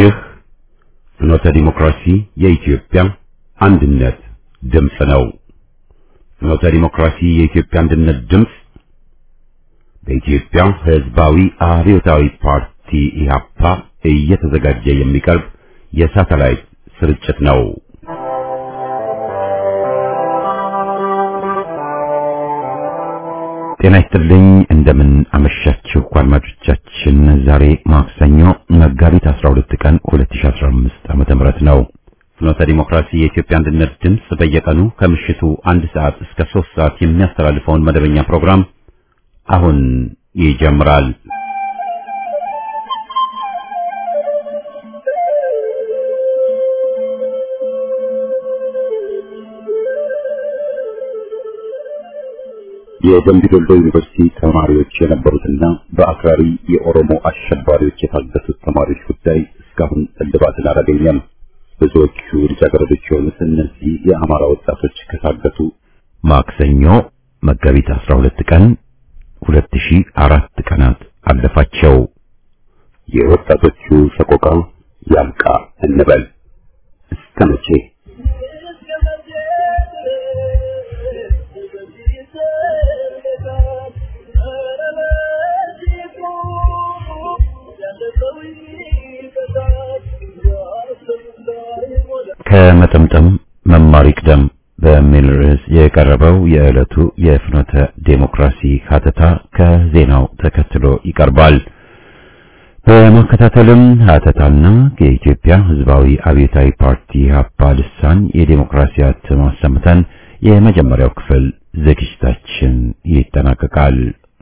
ይህ ፍኖተ ዲሞክራሲ የኢትዮጵያ አንድነት ድምፅ ነው። ፍኖተ ዲሞክራሲ የኢትዮጵያ አንድነት ድምፅ በኢትዮጵያ ሕዝባዊ አብዮታዊ ፓርቲ ኢህአፓ እየተዘጋጀ የሚቀርብ የሳተላይት ስርጭት ነው። ጤና ይስጥልኝ። እንደምን አመሻችሁ አድማጮቻችን። ዛሬ ማክሰኞ መጋቢት 12 ቀን 2015 ዓመተ ምህረት ነው። ፍኖተ ዲሞክራሲ የኢትዮጵያ አንድነት ድምፅ በየቀኑ ከምሽቱ አንድ ሰዓት እስከ 3 ሰዓት የሚያስተላልፈውን መደበኛ ፕሮግራም አሁን ይጀምራል። የደምቢ ዶሎ ዩኒቨርሲቲ ተማሪዎች የነበሩትና በአክራሪ የኦሮሞ አሸባሪዎች የታገቱት ተማሪዎች ጉዳይ እስካሁን እልባትን አላገኘም። ብዙዎቹ ልጃገረዶች የሆኑት እነዚህ የአማራ ወጣቶች ከታገቱ ማክሰኞ መጋቢት 12 ቀን 2004 ቀናት አለፋቸው። የወጣቶቹ ሰቆቃ ያብቃ እንበል እስከ መቼ? ከመጠምጠም መማር ይቅደም በሚል ርዕስ የቀረበው የዕለቱ የፍኖተ ዴሞክራሲ ሀተታ ከዜናው ተከትሎ ይቀርባል። በማከታተልም ሀተታና የኢትዮጵያ ሕዝባዊ አብዮታዊ ፓርቲ ሀፓ ልሳን የዴሞክራሲያት ማሰምተን የመጀመሪያው ክፍል ዝግጅታችን ይጠናቀቃል።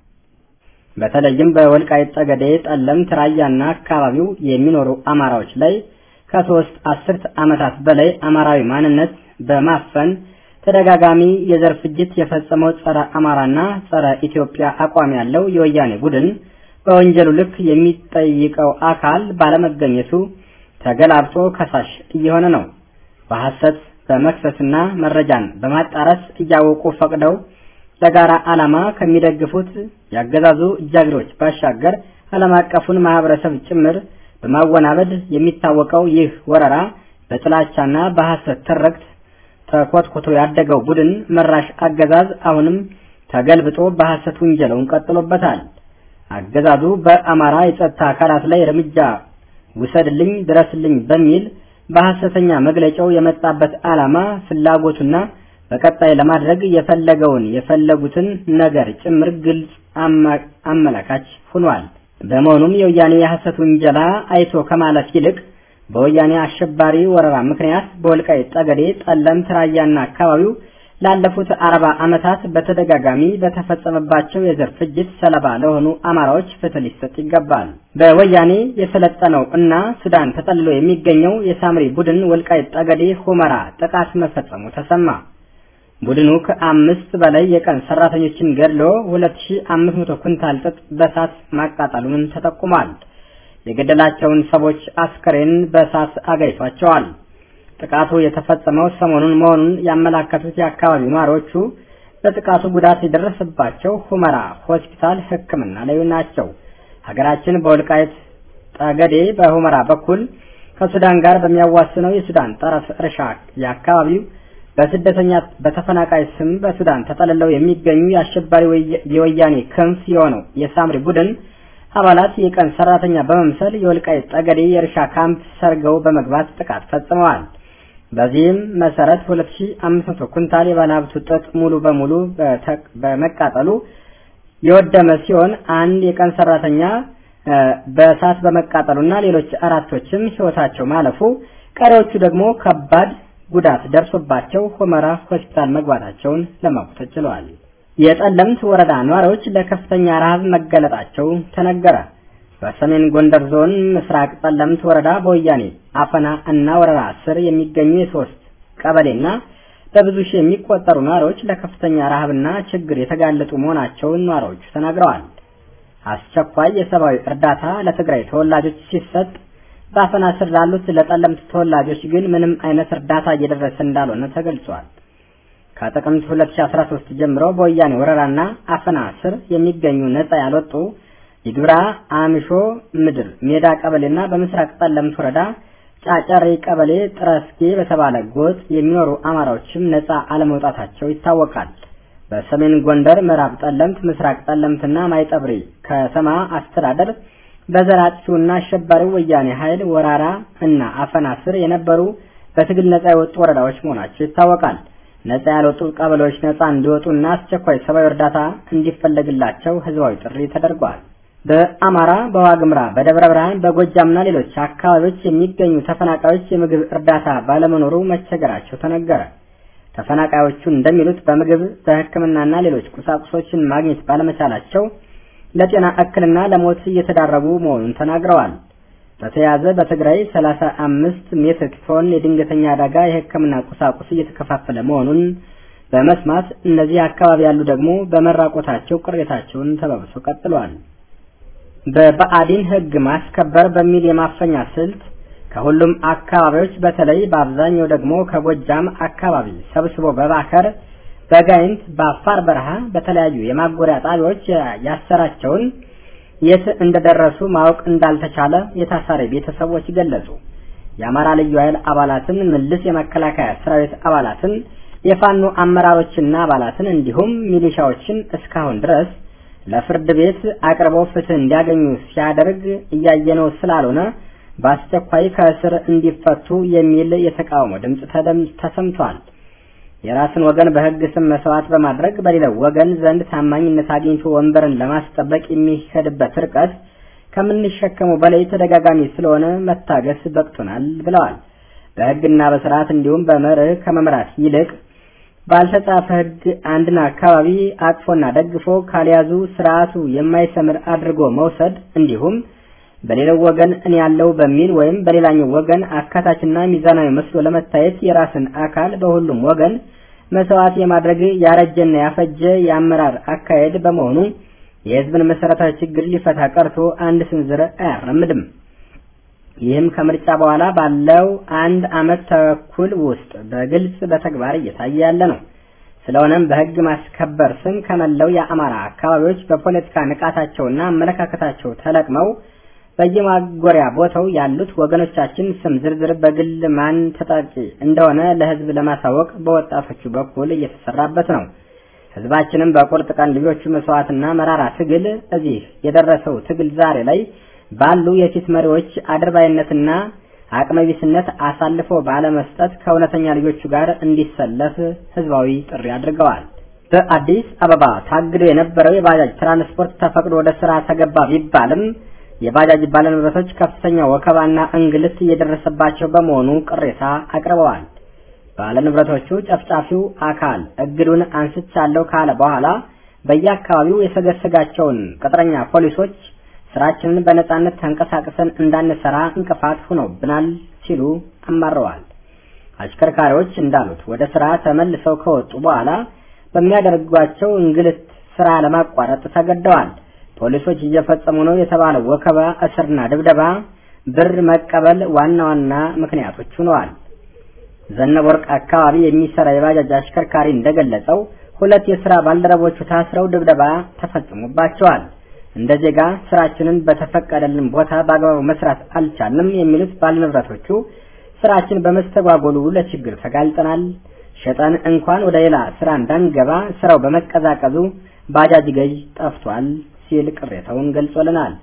በተለይም በወልቃይት ጠገዴ፣ ጠለምት፣ ራያና አካባቢው የሚኖሩ አማራዎች ላይ ከሶስት አስርት ዓመታት በላይ አማራዊ ማንነት በማፈን ተደጋጋሚ የዘር ፍጅት የፈጸመው ጸረ አማራና ጸረ ኢትዮጵያ አቋም ያለው የወያኔ ቡድን በወንጀሉ ልክ የሚጠይቀው አካል ባለመገኘቱ ተገላብጦ ከሳሽ እየሆነ ነው። በሐሰት በመክሰስና መረጃን በማጣረስ እያወቁ ፈቅደው ለጋራ ዓላማ ከሚደግፉት ያገዛዙ እጃግሮች ባሻገር ዓለም አቀፉን ማህበረሰብ ጭምር በማወናበድ የሚታወቀው ይህ ወረራ በጥላቻና በሐሰት ትርክት ተኮትኩቶ ያደገው ቡድን መራሽ አገዛዝ አሁንም ተገልብጦ በሐሰት ውንጀለውን ቀጥሎበታል። አገዛዙ በአማራ የጸጥታ አካላት ላይ እርምጃ ውሰድልኝ፣ ድረስልኝ በሚል በሐሰተኛ መግለጫው የመጣበት ዓላማ ፍላጎቱና በቀጣይ ለማድረግ የፈለገውን የፈለጉትን ነገር ጭምር ግልጽ አመላካች ሆኗል። በመሆኑም የወያኔ የሐሰት ውንጀላ አይቶ ከማለፍ ይልቅ በወያኔ አሸባሪ ወረራ ምክንያት በወልቃይት ጠገዴ፣ ጠለምት፣ ራያና አካባቢው ላለፉት አርባ ዓመታት በተደጋጋሚ በተፈጸመባቸው የዘር ፍጅት ሰለባ ለሆኑ አማራዎች ፍትህ ሊሰጥ ይገባል። በወያኔ የሰለጠነው እና ሱዳን ተጠልሎ የሚገኘው የሳምሪ ቡድን ወልቃይት ጠገዴ ሁመራ ጥቃት መፈጸሙ ተሰማ። ቡድኑ ከአምስት በላይ የቀን ሰራተኞችን ገድሎ 2500 ኩንታል ጥጥ በእሳት ማቃጠሉን ተጠቁሟል። የገደላቸውን ሰዎች አስከሬን በእሳት አጋይቷቸዋል። ጥቃቱ የተፈጸመው ሰሞኑን መሆኑን ያመላከቱት የአካባቢው ነዋሪዎቹ በጥቃቱ ጉዳት የደረሰባቸው ሁመራ ሆስፒታል ሕክምና ላይ ናቸው። ሀገራችን በወልቃይት ጠገዴ በሁመራ በኩል ከሱዳን ጋር በሚያዋስነው የሱዳን ጠረፍ እርሻ የአካባቢው በስደተኛ በተፈናቃይ ስም በሱዳን ተጠልለው የሚገኙ የአሸባሪ የወያኔ ክንፍ የሆነው የሳምሪ ቡድን አባላት የቀን ሰራተኛ በመምሰል የወልቃይት ጠገዴ የእርሻ ካምፕ ሰርገው በመግባት ጥቃት ፈጽመዋል። በዚህም መሰረት 2500 ኩንታል የባለሀብቱ ጥጥ ሙሉ በሙሉ በመቃጠሉ የወደመ ሲሆን አንድ የቀን ሰራተኛ በእሳት በመቃጠሉና ሌሎች አራቶችም ሕይወታቸው ማለፉ፣ ቀሪዎቹ ደግሞ ከባድ ጉዳት ደርሶባቸው ሁመራ ሆስፒታል መግባታቸውን ለማወቅ ተችሏል። የጠለምት ወረዳ ነዋሪዎች ለከፍተኛ ረሃብ መገለጣቸው ተነገረ። በሰሜን ጎንደር ዞን ምስራቅ ጠለምት ወረዳ በወያኔ አፈና እና ወረራ ስር የሚገኙ የሶስት ቀበሌና በብዙ ሺህ የሚቆጠሩ ነዋሪዎች ለከፍተኛ ረሃብና ችግር የተጋለጡ መሆናቸውን ነዋሪዎቹ ተናግረዋል። አስቸኳይ የሰብአዊ እርዳታ ለትግራይ ተወላጆች ሲሰጥ በአፈና ስር ላሉት ለጠለምት ተወላጆች ግን ምንም አይነት እርዳታ እየደረሰ እንዳልሆነ ተገልጿል። ከጥቅምት 2013 ጀምሮ በወያኔ ወረራና አፈና ስር የሚገኙ ነጻ ያልወጡ የግብራ አምሾ ምድር ሜዳ ቀበሌና በምስራቅ ጠለምት ወረዳ ጫጨሬ ቀበሌ ጥረስጌ በተባለ ጎጥ የሚኖሩ አማራዎችም ነፃ አለመውጣታቸው ይታወቃል። በሰሜን ጎንደር ምዕራብ ጠለምት፣ ምስራቅ ጠለምትና ማይጠብሪ ከተማ አስተዳደር በዘራጭውና አሸባሪው ወያኔ ኃይል ወራራ እና አፈና ስር የነበሩ በትግል ነፃ የወጡ ወረዳዎች መሆናቸው ይታወቃል። ነፃ ያልወጡ ቀበሌዎች ነፃ እንዲወጡና አስቸኳይ ሰብአዊ እርዳታ እንዲፈለግላቸው ህዝባዊ ጥሪ ተደርጓል። በአማራ በዋግምራ በደብረ ብርሃን በጎጃምና ሌሎች አካባቢዎች የሚገኙ ተፈናቃዮች የምግብ እርዳታ ባለመኖሩ መቸገራቸው ተነገረ። ተፈናቃዮቹ እንደሚሉት በምግብ በሕክምናና ሌሎች ቁሳቁሶችን ማግኘት ባለመቻላቸው ለጤና እክልና ለሞት እየተዳረጉ መሆኑን ተናግረዋል። በተያያዘ በትግራይ 35 ሜትሪክ ቶን የድንገተኛ አደጋ የሕክምና ቁሳቁስ እየተከፋፈለ መሆኑን በመስማት እነዚህ አካባቢ ያሉ ደግሞ በመራቆታቸው ቅሬታቸውን ተባብሶ ቀጥለዋል። በብአዴን ሕግ ማስከበር በሚል የማፈኛ ስልት ከሁሉም አካባቢዎች በተለይ በአብዛኛው ደግሞ ከጎጃም አካባቢ ሰብስቦ በባከር በጋይንት በአፋር በረሃ በተለያዩ የማጎሪያ ጣቢያዎች ያሰራቸውን የት እንደደረሱ ማወቅ እንዳልተቻለ የታሳሪ ቤተሰቦች ገለጹ። የአማራ ልዩ ኃይል አባላትን፣ ምልስ የመከላከያ ሰራዊት አባላትን፣ የፋኖ አመራሮችና አባላትን እንዲሁም ሚሊሻዎችን እስካሁን ድረስ ለፍርድ ቤት አቅርበው ፍትህ እንዲያገኙ ሲያደርግ እያየነው ስላልሆነ በአስቸኳይ ከእስር እንዲፈቱ የሚል የተቃውሞ ድምፅ ተሰምቷል። የራስን ወገን በሕግ ስም መስዋዕት በማድረግ በሌላው ወገን ዘንድ ታማኝነት አግኝቶ ወንበርን ለማስጠበቅ የሚሄድበት ርቀት ከምንሸከመው በላይ ተደጋጋሚ ስለሆነ መታገስ በቅቶናል ብለዋል። በሕግና በስርዓት እንዲሁም በመርህ ከመምራት ይልቅ ባልተጻፈ ሕግ አንድን አካባቢ አቅፎና ደግፎ ካልያዙ ስርዓቱ የማይሰምር አድርጎ መውሰድ እንዲሁም በሌላው ወገን እኔ ያለው በሚል ወይም በሌላኛው ወገን አካታችና ሚዛናዊ መስሎ ለመታየት የራስን አካል በሁሉም ወገን መስዋዕት የማድረግ ያረጀና ያፈጀ የአመራር አካሄድ በመሆኑ የሕዝብን መሰረታዊ ችግር ሊፈታ ቀርቶ አንድ ስንዝር አያራምድም። ይህም ከምርጫ በኋላ ባለው አንድ ዓመት ተኩል ውስጥ በግልጽ በተግባር እየታየ ያለ ነው። ስለሆነም በሕግ ማስከበር ስም ከመላው የአማራ አካባቢዎች በፖለቲካ ንቃታቸውና አመለካከታቸው ተለቅመው በየማጎሪያ ቦታው ያሉት ወገኖቻችን ስም ዝርዝር በግል ማን ተጠቂ እንደሆነ ለሕዝብ ለማሳወቅ በወጣቶቹ በኩል እየተሰራበት ነው። ሕዝባችንም በቁርጥ ቀን ልጆቹ መስዋዕትና መራራ ትግል እዚህ የደረሰው ትግል ዛሬ ላይ ባሉ የፊት መሪዎች አድርባይነትና አቅመቢስነት አሳልፎ ባለመስጠት ከእውነተኛ ልጆቹ ጋር እንዲሰለፍ ህዝባዊ ጥሪ አድርገዋል። በአዲስ አበባ ታግዶ የነበረው የባጃጅ ትራንስፖርት ተፈቅዶ ወደ ስራ ተገባ ቢባልም የባጃጅ ባለንብረቶች ከፍተኛ ወከባና እንግልት እየደረሰባቸው በመሆኑ ቅሬታ አቅርበዋል። ባለንብረቶቹ ጨፍጫፊው አካል እግዱን አንስቻለሁ ካለ በኋላ በየአካባቢው የሰገሰጋቸውን ቅጥረኛ ፖሊሶች ስራችንን በነጻነት ተንቀሳቅሰን እንዳንሰራ እንቅፋት ሆነውብናል ሲሉ አማረዋል። አሽከርካሪዎች እንዳሉት ወደ ስራ ተመልሰው ከወጡ በኋላ በሚያደርጓቸው እንግልት ስራ ለማቋረጥ ተገደዋል። ፖሊሶች እየፈጸሙ ነው የተባለው ወከባ፣ እስርና ድብደባ፣ ብር መቀበል ዋና ዋና ምክንያቶች ሆነዋል። ዘነበ ወርቅ አካባቢ የሚሰራ የባጃጅ አሽከርካሪ እንደገለጸው ሁለት የስራ ባልደረቦቹ ታስረው ድብደባ ተፈጽሞባቸዋል። እንደ ዜጋ ስራችንን በተፈቀደልን ቦታ በአግባቡ መስራት አልቻልንም የሚሉት ባለንብረቶቹ ስራችን በመስተጓጎሉ ለችግር ተጋልጠናል፣ ሸጠን እንኳን ወደ ሌላ ስራ እንዳንገባ ስራው በመቀዛቀዙ ባጃጅ ገዥ ጠፍቷል ሲል ቅሬታውን ገልጾልናል።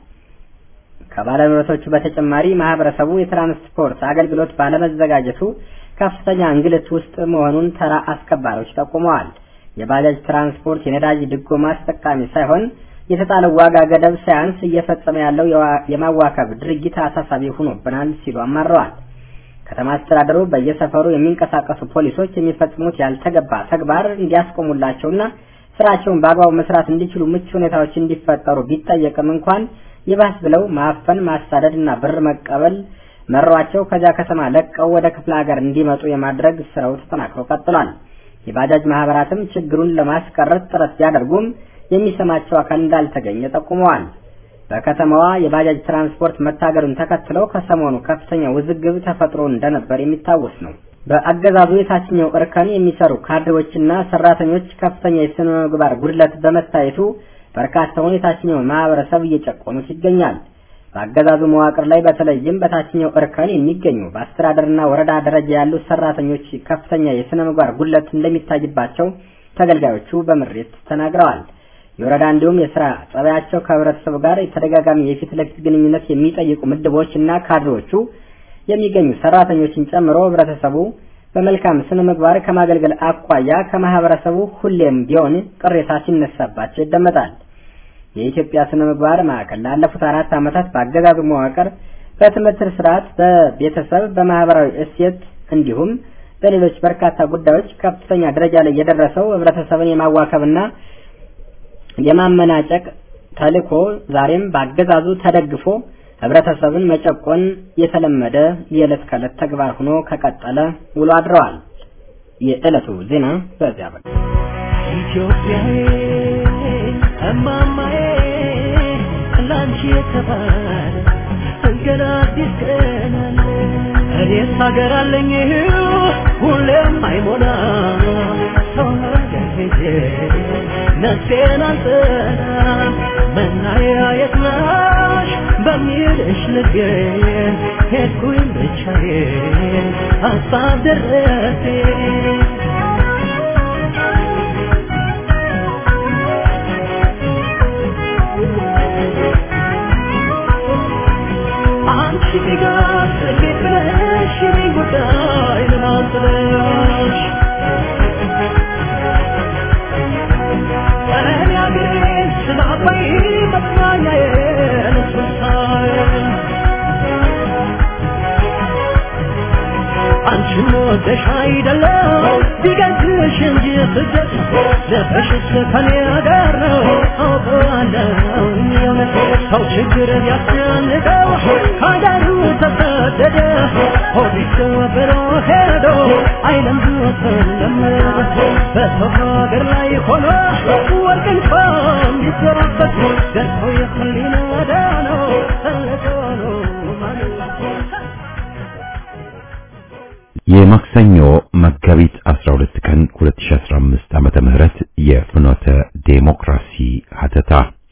ከባለንብረቶቹ በተጨማሪ ማህበረሰቡ የትራንስፖርት አገልግሎት ባለመዘጋጀቱ ከፍተኛ እንግልት ውስጥ መሆኑን ተራ አስከባሪዎች ጠቁመዋል። የባጃጅ ትራንስፖርት የነዳጅ ድጎማ ተጠቃሚ ሳይሆን የተጣለው ዋጋ ገደብ ሳያንስ እየፈጸመ ያለው የማዋከብ ድርጊት አሳሳቢ ሆኖብናል ሲሉ አማረዋል። ከተማ አስተዳደሩ በየሰፈሩ የሚንቀሳቀሱ ፖሊሶች የሚፈጽሙት ያልተገባ ተግባር እንዲያስቆሙላቸውና ስራቸውን በአግባቡ መስራት እንዲችሉ ምቹ ሁኔታዎች እንዲፈጠሩ ቢጠየቅም እንኳን ይባስ ብለው ማፈን፣ ማሳደድ እና ብር መቀበል መሯቸው ከዚያ ከተማ ለቀው ወደ ክፍለ ሀገር እንዲመጡ የማድረግ ስራው ተጠናክሮ ቀጥሏል። የባጃጅ ማህበራትም ችግሩን ለማስቀረት ጥረት ቢያደርጉም የሚሰማቸው አካል እንዳልተገኘ ጠቁመዋል። በከተማዋ የባጃጅ ትራንስፖርት መታገዱን ተከትለው ከሰሞኑ ከፍተኛ ውዝግብ ተፈጥሮ እንደነበር የሚታወስ ነው። በአገዛዙ የታችኛው እርከን የሚሰሩ ካድሬዎችና ሰራተኞች ከፍተኛ የስነ ምግባር ጉድለት በመታየቱ በርካታውን የታችኛው ማህበረሰብ እየጨቆኑት ይገኛል። በአገዛዙ መዋቅር ላይ በተለይም በታችኛው እርከን የሚገኙ በአስተዳደርና ወረዳ ደረጃ ያሉ ሰራተኞች ከፍተኛ የስነ ምግባር ጉድለት እንደሚታይባቸው ተገልጋዮቹ በምሬት ተናግረዋል። የወረዳ እንዲሁም የስራ ጸባያቸው ከህብረተሰቡ ጋር የተደጋጋሚ የፊት ለፊት ግንኙነት የሚጠይቁ ምድቦች እና ካድሬዎቹ የሚገኙ ሰራተኞችን ጨምሮ ህብረተሰቡ በመልካም ስነ ምግባር ከማገልገል አኳያ ከማህበረሰቡ ሁሌም ቢሆን ቅሬታ ሲነሳባቸው ይደመጣል። የኢትዮጵያ ስነ ምግባር ማዕከል ላለፉት አራት ዓመታት በአገዛዙ መዋቅር በትምህርት ስርዓት፣ በቤተሰብ፣ በማህበራዊ እሴት እንዲሁም በሌሎች በርካታ ጉዳዮች ከፍተኛ ደረጃ ላይ የደረሰው ህብረተሰብን የማዋከብና የማመናጨቅ ተልዕኮ ዛሬም በአገዛዙ ተደግፎ ህብረተሰብን መጨቆን የተለመደ የዕለት ከዕለት ተግባር ሆኖ ከቀጠለ ውሎ አድረዋል። የዕለቱ ዜና በዚያ በቃ። ኢትዮጵያዬ እማማዬ ላንቺ የተባለ ገና አዲስ ቀን አለ። እኔስ ሀገር አለኝ ሁሌም አይሞላ ሰው ሀገር ሄጄ ነፍሴን አልጠላም መናያ የት ነሽ በሚልሽ ልገኝ ሄድኩኝ ብቻዬን ሀሳብ ደረሰኝ አንቺ ጋር እንዴት ብለሽ የኔን ጉዳይ ለማንጥለሽ እኔ አገሬን ስለ አባይ መጽናኛዬን ስሳይ አንቺን ወደሽ አይደለም ቢገዝሽ እንጂ ስደት ልብሽስ ከኔ ጋር ነው አውቀዋለሁ የእውነት ሰው ችግር ያስጨንቀው ሀገሩ ተሰደደ ሆዲስ ብሎ ሄዶ አይለም ተለም በሰው ሀገር ላይ ሆኖ ወርቅ እንኳን ቢዘራበት ደርሶ የህሊና ዳነው ተለቆ ነው ማለት የማክሰኞ መጋቢት 12 ቀን 2015 ዓመተ ምህረት የፍኖተ ዴሞክራሲ ሀተታ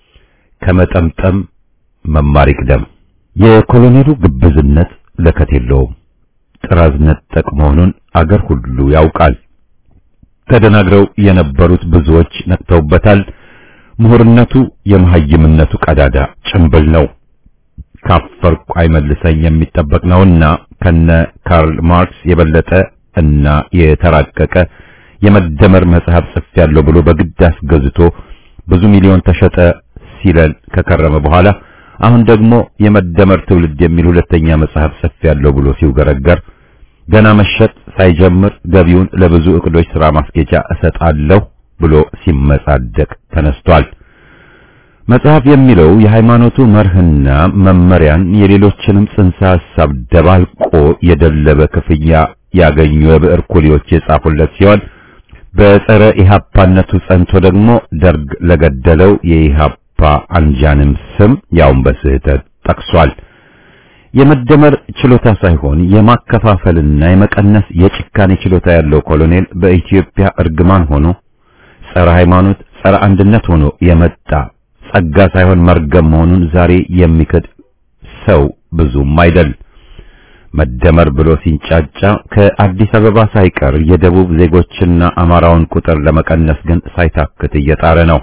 ከመጠምጠም መማር ይቅደም። የኮሎኔሉ ግብዝነት ለከት የለውም። ጥራዝ ነጠቅ መሆኑን አገር ሁሉ ያውቃል። ተደናግረው የነበሩት ብዙዎች ነቅተውበታል። ምሁርነቱ የመሐይምነቱ ቀዳዳ ጭምብል ነው። ካፈርኩ አይመልሰኝ የሚጠበቅ ነውና ከነ ካርል ማርክስ የበለጠ እና የተራቀቀ የመደመር መጽሐፍ ጽፌያለሁ ብሎ በግድ አስገዝቶ ብዙ ሚሊዮን ተሸጠ ሲለን ከከረመ በኋላ አሁን ደግሞ የመደመር ትውልድ የሚል ሁለተኛ መጽሐፍ ጽፌያለሁ ብሎ ሲውገረገር ገና መሸጥ ሳይጀምር ገቢውን ለብዙ እቅዶች ሥራ ማስኬጃ እሰጣለሁ ብሎ ሲመጻደቅ ተነስቷል። መጽሐፍ የሚለው የሃይማኖቱ መርህና መመሪያን የሌሎችንም ጽንሰ ሐሳብ ደባልቆ የደለበ ክፍያ ያገኙ የብዕር ኩሊዎች የጻፉለት ሲሆን በጸረ ኢሃፓነቱ ጸንቶ ደግሞ ደርግ ለገደለው የኢሃፓ አንጃንም ስም ያውን በስህተት ጠቅሷል። የመደመር ችሎታ ሳይሆን የማከፋፈልና የመቀነስ የጭካኔ ችሎታ ያለው ኮሎኔል በኢትዮጵያ እርግማን ሆኖ ጸረ ሃይማኖት፣ ጸረ አንድነት ሆኖ የመጣ ጸጋ ሳይሆን መርገም መሆኑን ዛሬ የሚክድ ሰው ብዙም አይደል። መደመር ብሎ ሲንጫጫ ከአዲስ አበባ ሳይቀር የደቡብ ዜጎችና አማራውን ቁጥር ለመቀነስ ግን ሳይታክት እየጣረ ነው።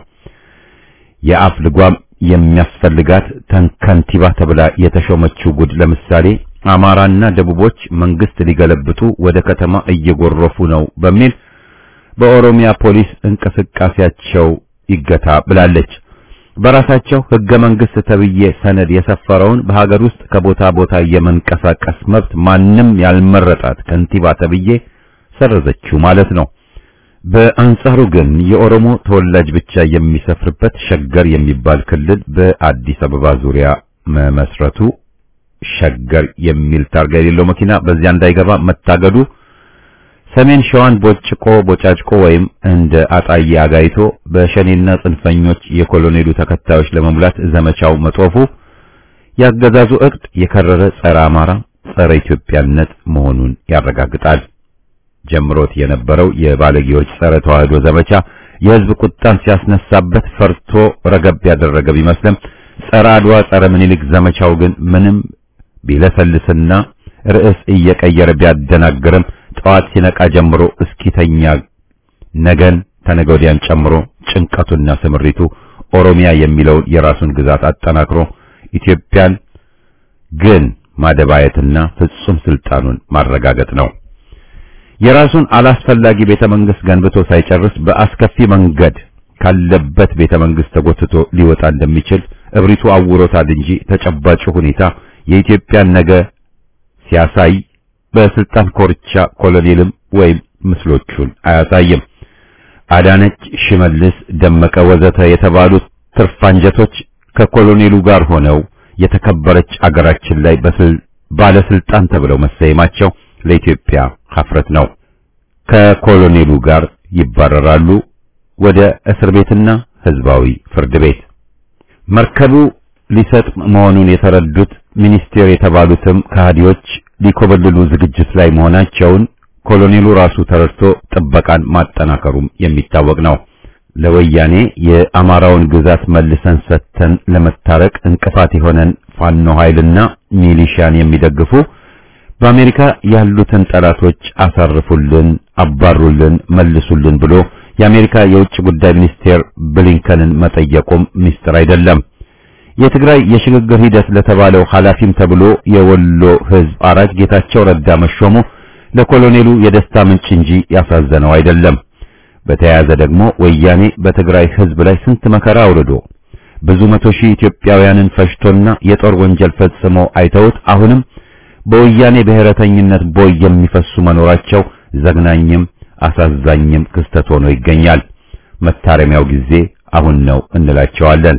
የአፍ ልጓም የሚያስፈልጋት ተንከንቲባ ተብላ የተሾመችው ጉድ ለምሳሌ አማራና ደቡቦች መንግስት ሊገለብጡ ወደ ከተማ እየጎረፉ ነው በሚል በኦሮሚያ ፖሊስ እንቅስቃሴያቸው ይገታ ብላለች። በራሳቸው ህገ መንግስት ተብዬ ሰነድ የሰፈረውን በሀገር ውስጥ ከቦታ ቦታ የመንቀሳቀስ መብት ማንም ያልመረጣት ከንቲባ ተብዬ ሰረዘችው ማለት ነው። በአንጻሩ ግን የኦሮሞ ተወላጅ ብቻ የሚሰፍርበት ሸገር የሚባል ክልል በአዲስ አበባ ዙሪያ መመስረቱ ሸገር የሚል ታርጋ የሌለው መኪና በዚያ እንዳይገባ መታገዱ ሰሜን ሸዋን ቦጭቆ ቦጫጭቆ ወይም እንደ አጣዬ አጋይቶ በሸኔና ጽንፈኞች የኮሎኔሉ ተከታዮች ለመሙላት ዘመቻው መጦፉ ያገዛዙ እቅድ የከረረ ጸረ አማራ፣ ጸረ ኢትዮጵያነት መሆኑን ያረጋግጣል። ጀምሮት የነበረው የባለጌዎች ጸረ ተዋህዶ ዘመቻ የህዝብ ቁጣን ሲያስነሳበት ፈርቶ ረገብ ያደረገ ቢመስልም ጸረ አድዋ ጸረ ምኒልክ ዘመቻው ግን ምንም ቢለሰልስና ርዕስ እየቀየረ ቢያደናግርም ጠዋት ሲነቃ ጀምሮ እስኪተኛ ነገን ተነገ ወዲያን ጨምሮ ጭንቀቱና ስምሪቱ ኦሮሚያ የሚለውን የራሱን ግዛት አጠናክሮ ኢትዮጵያን ግን ማደባየትና ፍጹም ስልጣኑን ማረጋገጥ ነው። የራሱን አላስፈላጊ ቤተ መንግስት ገንብቶ ሳይጨርስ በአስከፊ መንገድ ካለበት ቤተ መንግስት ተጎትቶ ሊወጣ እንደሚችል እብሪቱ አውሮታል እንጂ ተጨባጭ ሁኔታ የኢትዮጵያን ነገ ሲያሳይ በስልጣን ኮርቻ ኮሎኔልም ወይም ምስሎቹን አያሳይም። አዳነች፣ ሽመልስ፣ ደመቀ ወዘተ የተባሉት ትርፋንጀቶች ከኮሎኔሉ ጋር ሆነው የተከበረች አገራችን ላይ ባለስልጣን ተብለው መሰየማቸው ለኢትዮጵያ ሀፍረት ነው። ከኮሎኔሉ ጋር ይባረራሉ ወደ እስር ቤትና ህዝባዊ ፍርድ ቤት። መርከቡ ሊሰጥም መሆኑን የተረዱት ሚኒስቴር የተባሉትም ከሃዲዎች ሊኮበልሉ ዝግጅት ላይ መሆናቸውን ኮሎኔሉ ራሱ ተረድቶ ጥበቃን ማጠናከሩም የሚታወቅ ነው። ለወያኔ የአማራውን ግዛት መልሰን ሰጥተን ለመታረቅ እንቅፋት የሆነን ፋኖ ኃይልና ሚሊሻን የሚደግፉ በአሜሪካ ያሉትን ጠላቶች አሳርፉልን፣ አባሩልን፣ መልሱልን ብሎ የአሜሪካ የውጭ ጉዳይ ሚኒስቴር ብሊንከንን መጠየቁም ሚስጥር አይደለም። የትግራይ የሽግግር ሂደት ለተባለው ኃላፊም ተብሎ የወሎ ህዝብ አራጅ ጌታቸው ረዳ መሾሙ ለኮሎኔሉ የደስታ ምንጭ እንጂ ያሳዘነው አይደለም። በተያያዘ ደግሞ ወያኔ በትግራይ ህዝብ ላይ ስንት መከራ አውርዶ ብዙ መቶ ሺህ ኢትዮጵያውያንን ፈጅቶና የጦር ወንጀል ፈጽሞ አይተውት አሁንም በወያኔ ብሔረተኝነት ቦይ የሚፈሱ መኖራቸው ዘግናኝም አሳዛኝም ክስተት ሆኖ ይገኛል። መታረሚያው ጊዜ አሁን ነው እንላቸዋለን።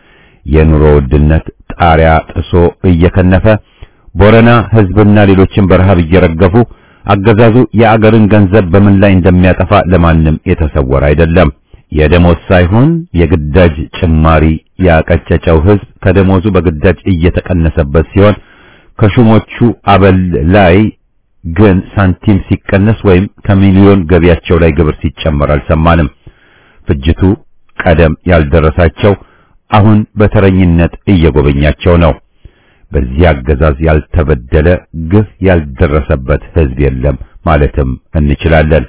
የኑሮ ውድነት ጣሪያ ጥሶ እየከነፈ ቦረና ህዝብና ሌሎችን በረሃብ እየረገፉ አገዛዙ የአገርን ገንዘብ በምን ላይ እንደሚያጠፋ ለማንም የተሰወረ አይደለም። የደሞዝ ሳይሆን የግዳጅ ጭማሪ ያቀጨጨው ህዝብ ከደሞዙ በግዳጅ እየተቀነሰበት ሲሆን ከሹሞቹ አበል ላይ ግን ሳንቲም ሲቀነስ ወይም ከሚሊዮን ገቢያቸው ላይ ግብር ሲጨመር አልሰማንም። ፍጅቱ ቀደም ያልደረሳቸው አሁን በተረኝነት እየጎበኛቸው ነው። በዚህ አገዛዝ ያልተበደለ ግፍ ያልደረሰበት ህዝብ የለም ማለትም እንችላለን።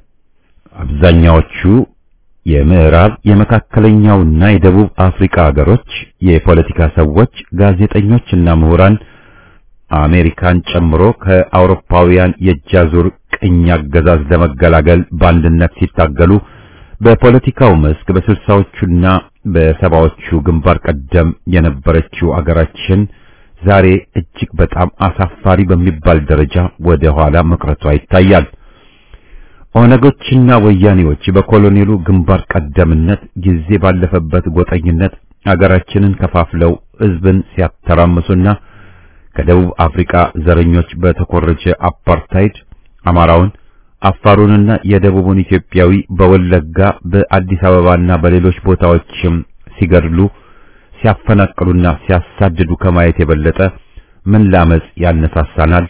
አብዛኛዎቹ የምዕራብ የመካከለኛውና የደቡብ አፍሪካ ሀገሮች የፖለቲካ ሰዎች፣ ጋዜጠኞችና ምሁራን አሜሪካን ጨምሮ ከአውሮፓውያን የእጃዙር ቅኝ አገዛዝ ለመገላገል በአንድነት ሲታገሉ በፖለቲካው መስክ በስልሳዎቹና በሰባዎቹ ግንባር ቀደም የነበረችው አገራችን ዛሬ እጅግ በጣም አሳፋሪ በሚባል ደረጃ ወደ ኋላ መቅረቷ ይታያል። ኦነጎችና ወያኔዎች በኮሎኔሉ ግንባር ቀደምነት ጊዜ ባለፈበት ጎጠኝነት አገራችንን ከፋፍለው ህዝብን ሲያተራምሱና ከደቡብ አፍሪካ ዘረኞች በተኮረጀ አፓርታይድ አማራውን፣ አፋሩንና የደቡቡን ኢትዮጵያዊ በወለጋ በአዲስ አበባና በሌሎች ቦታዎችም ሲገድሉ ሲያፈናቅሉና ሲያሳድዱ ከማየት የበለጠ ምን ላመጽ ያነሳሳናል?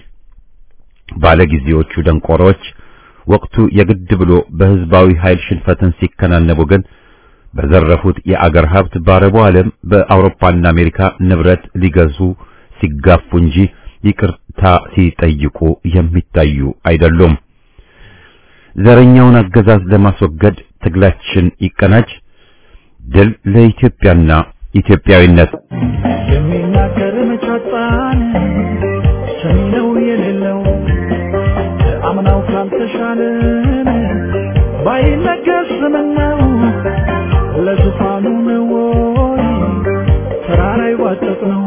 ባለጊዜዎቹ ደንቆሮች ወቅቱ የግድ ብሎ በህዝባዊ ኃይል ሽንፈትን ሲከናነቡ ግን በዘረፉት የአገር ሀብት በአረቡ ዓለም በአውሮፓና አሜሪካ ንብረት ሊገዙ ሲጋፉ እንጂ ይቅርታ ሲጠይቁ የሚታዩ አይደሉም። ዘረኛውን አገዛዝ ለማስወገድ ትግላችን ይቀናጅ። ድል ለኢትዮጵያና ኢትዮጵያዊነት። የሚናገር መጫጣን ሰሚ ነው የሌለው አምናው ካልተሻለን ባይነገር ስምነው ለዙፋኑ ነው ወይ ተራራ ይዋጠጥ ነው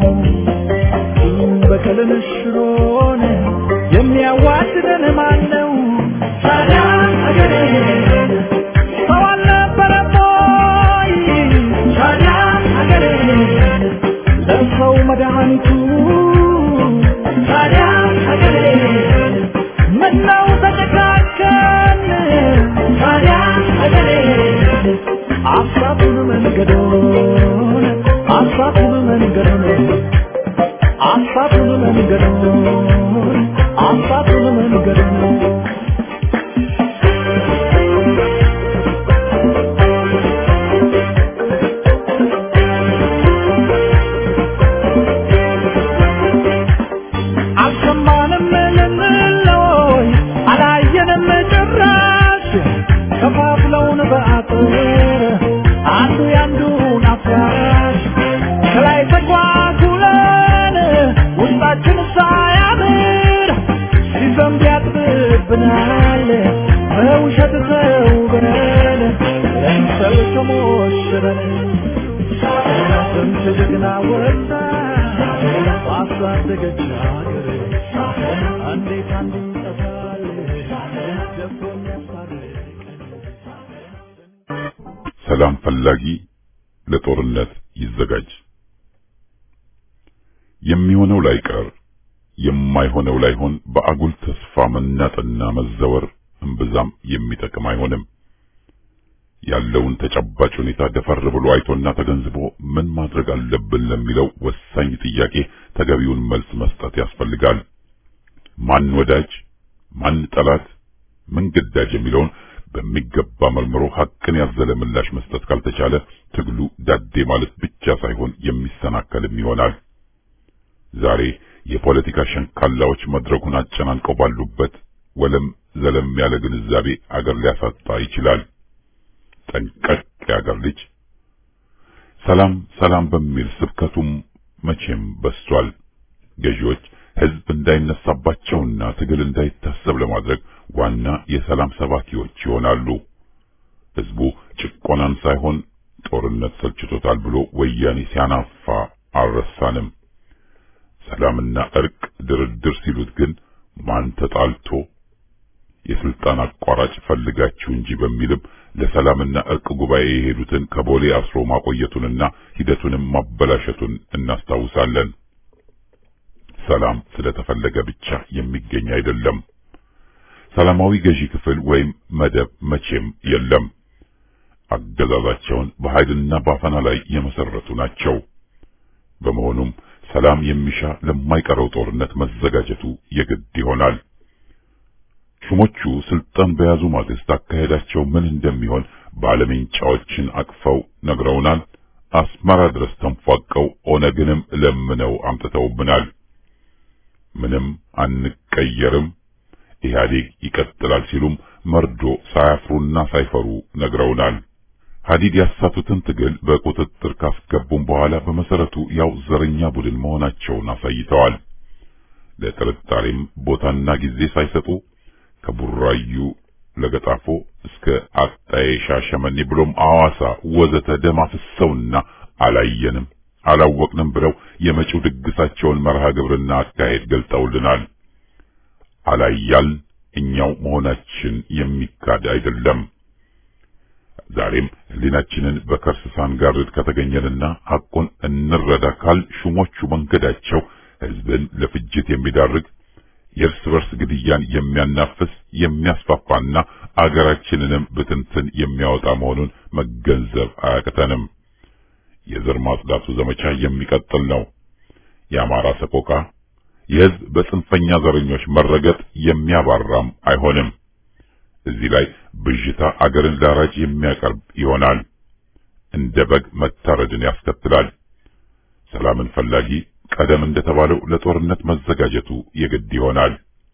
በቀልን ሽሮን የሚያዋድደን ማን ነው? ታዲያ አገሬ ሰው አልነበረም ወይ? ታዲያ አገሬ ለሰው መድኃኒቱ ታዲያ አገሬ ምነው ተጨካከን? ታዲያ አገሬ አሳቱን መንገዶን አሳቱን መንገዶን አሳቱን መንገዶን አሳቱን መንገዶን ወጣ ባሳደገች ሀገር እንዴት አንዱ ይጠፋል ደፍሮ የሚያስታርቀን ሰላም ፈላጊ ለጦርነት ይዘጋጅ። የሚሆነው ላይቀር የማይሆነው ላይሆን በአጉል ተስፋ መናጥና መዘወር እምብዛም የሚጠቅም አይሆንም። ያለውን ተጨባጭ ሁኔታ ደፈር ብሎ አይቶና ተገንዝቦ ምን ማድረግ አለብን ለሚለው ወሳኝ ጥያቄ ተገቢውን መልስ መስጠት ያስፈልጋል። ማን ወዳጅ፣ ማን ጠላት፣ ምን ግዳጅ የሚለውን በሚገባ መርምሮ ሐቅን ያዘለ ምላሽ መስጠት ካልተቻለ ትግሉ ዳዴ ማለት ብቻ ሳይሆን የሚሰናከልም ይሆናል። ዛሬ የፖለቲካ ሸንካላዎች መድረኩን አጨናንቀው ባሉበት ወለም ዘለም ያለ ግንዛቤ አገር ሊያሳጣ ይችላል። ጠንቀቅ የአገር ልጅ ሰላም ሰላም በሚል ስብከቱም መቼም በስቷል። ገዢዎች ሕዝብ እንዳይነሳባቸውና ትግል እንዳይታሰብ ለማድረግ ዋና የሰላም ሰባኪዎች ይሆናሉ። ሕዝቡ ጭቆናን ሳይሆን ጦርነት ሰልችቶታል ብሎ ወያኔ ሲያናፋ አልረሳንም። ሰላምና እርቅ ድርድር ሲሉት ግን ማን ተጣልቶ የስልጣን አቋራጭ ፈልጋችሁ እንጂ በሚልም ለሰላምና እርቅ ጉባኤ የሄዱትን ከቦሌ አስሮ ማቆየቱንና ሂደቱንም ማበላሸቱን እናስታውሳለን። ሰላም ስለተፈለገ ብቻ የሚገኝ አይደለም። ሰላማዊ ገዢ ክፍል ወይም መደብ መቼም የለም። አገዛዛቸውን በኃይልና ባፈና ላይ የመሰረቱ ናቸው። በመሆኑም ሰላም የሚሻ ለማይቀረው ጦርነት መዘጋጀቱ የግድ ይሆናል። ሹሞቹ ስልጣን በያዙ ማግስት አካሄዳቸው ምን እንደሚሆን ባለሜንጫዎችን አቅፈው ነግረውናል። አስመራ ድረስ ተንፏቀው ኦነግንም ለምነው አምጥተውብናል። ምንም አንቀየርም፣ ኢህአዴግ ይቀጥላል ሲሉም መርዶ ሳያፍሩና ሳይፈሩ ነግረውናል። ሀዲድ ያሳቱትን ትግል በቁጥጥር ካስገቡም በኋላ በመሰረቱ ያው ዘረኛ ቡድን መሆናቸውን አሳይተዋል። ለጥርጣሬም ቦታና ጊዜ ሳይሰጡ ከቡራዩ ለገጣፎ እስከ አጣዬ ሻሸመኔ ብሎም አዋሳ ወዘተ ደም አፍሰውና አላየንም አላወቅንም ብለው የመጪው ድግሳቸውን መርሃ ግብርና አካሄድ ገልጠውልናል። አላያል እኛው መሆናችን የሚካድ አይደለም። ዛሬም ሕሊናችንን በከርስ ሳንጋርድ ከተገኘንና ሐቁን እንረዳ ካል ሹሞቹ መንገዳቸው ሕዝብን ለፍጅት የሚዳርግ የእርስ በርስ ግድያን የሚያናፍስ የሚያስፋፋና አገራችንንም ብትንትን የሚያወጣ መሆኑን መገንዘብ አያቅተንም። የዘር ማጽዳቱ ዘመቻ የሚቀጥል ነው። የአማራ ሰቆቃ የሕዝብ በጽንፈኛ ዘረኞች መረገጥ የሚያባራም አይሆንም። እዚህ ላይ ብዥታ አገርን ላራጅ የሚያቀርብ ይሆናል። እንደ በግ መታረድን ያስከትላል። ሰላምን ፈላጊ ቀደም እንደተባለው ለጦርነት መዘጋጀቱ የግድ ይሆናል።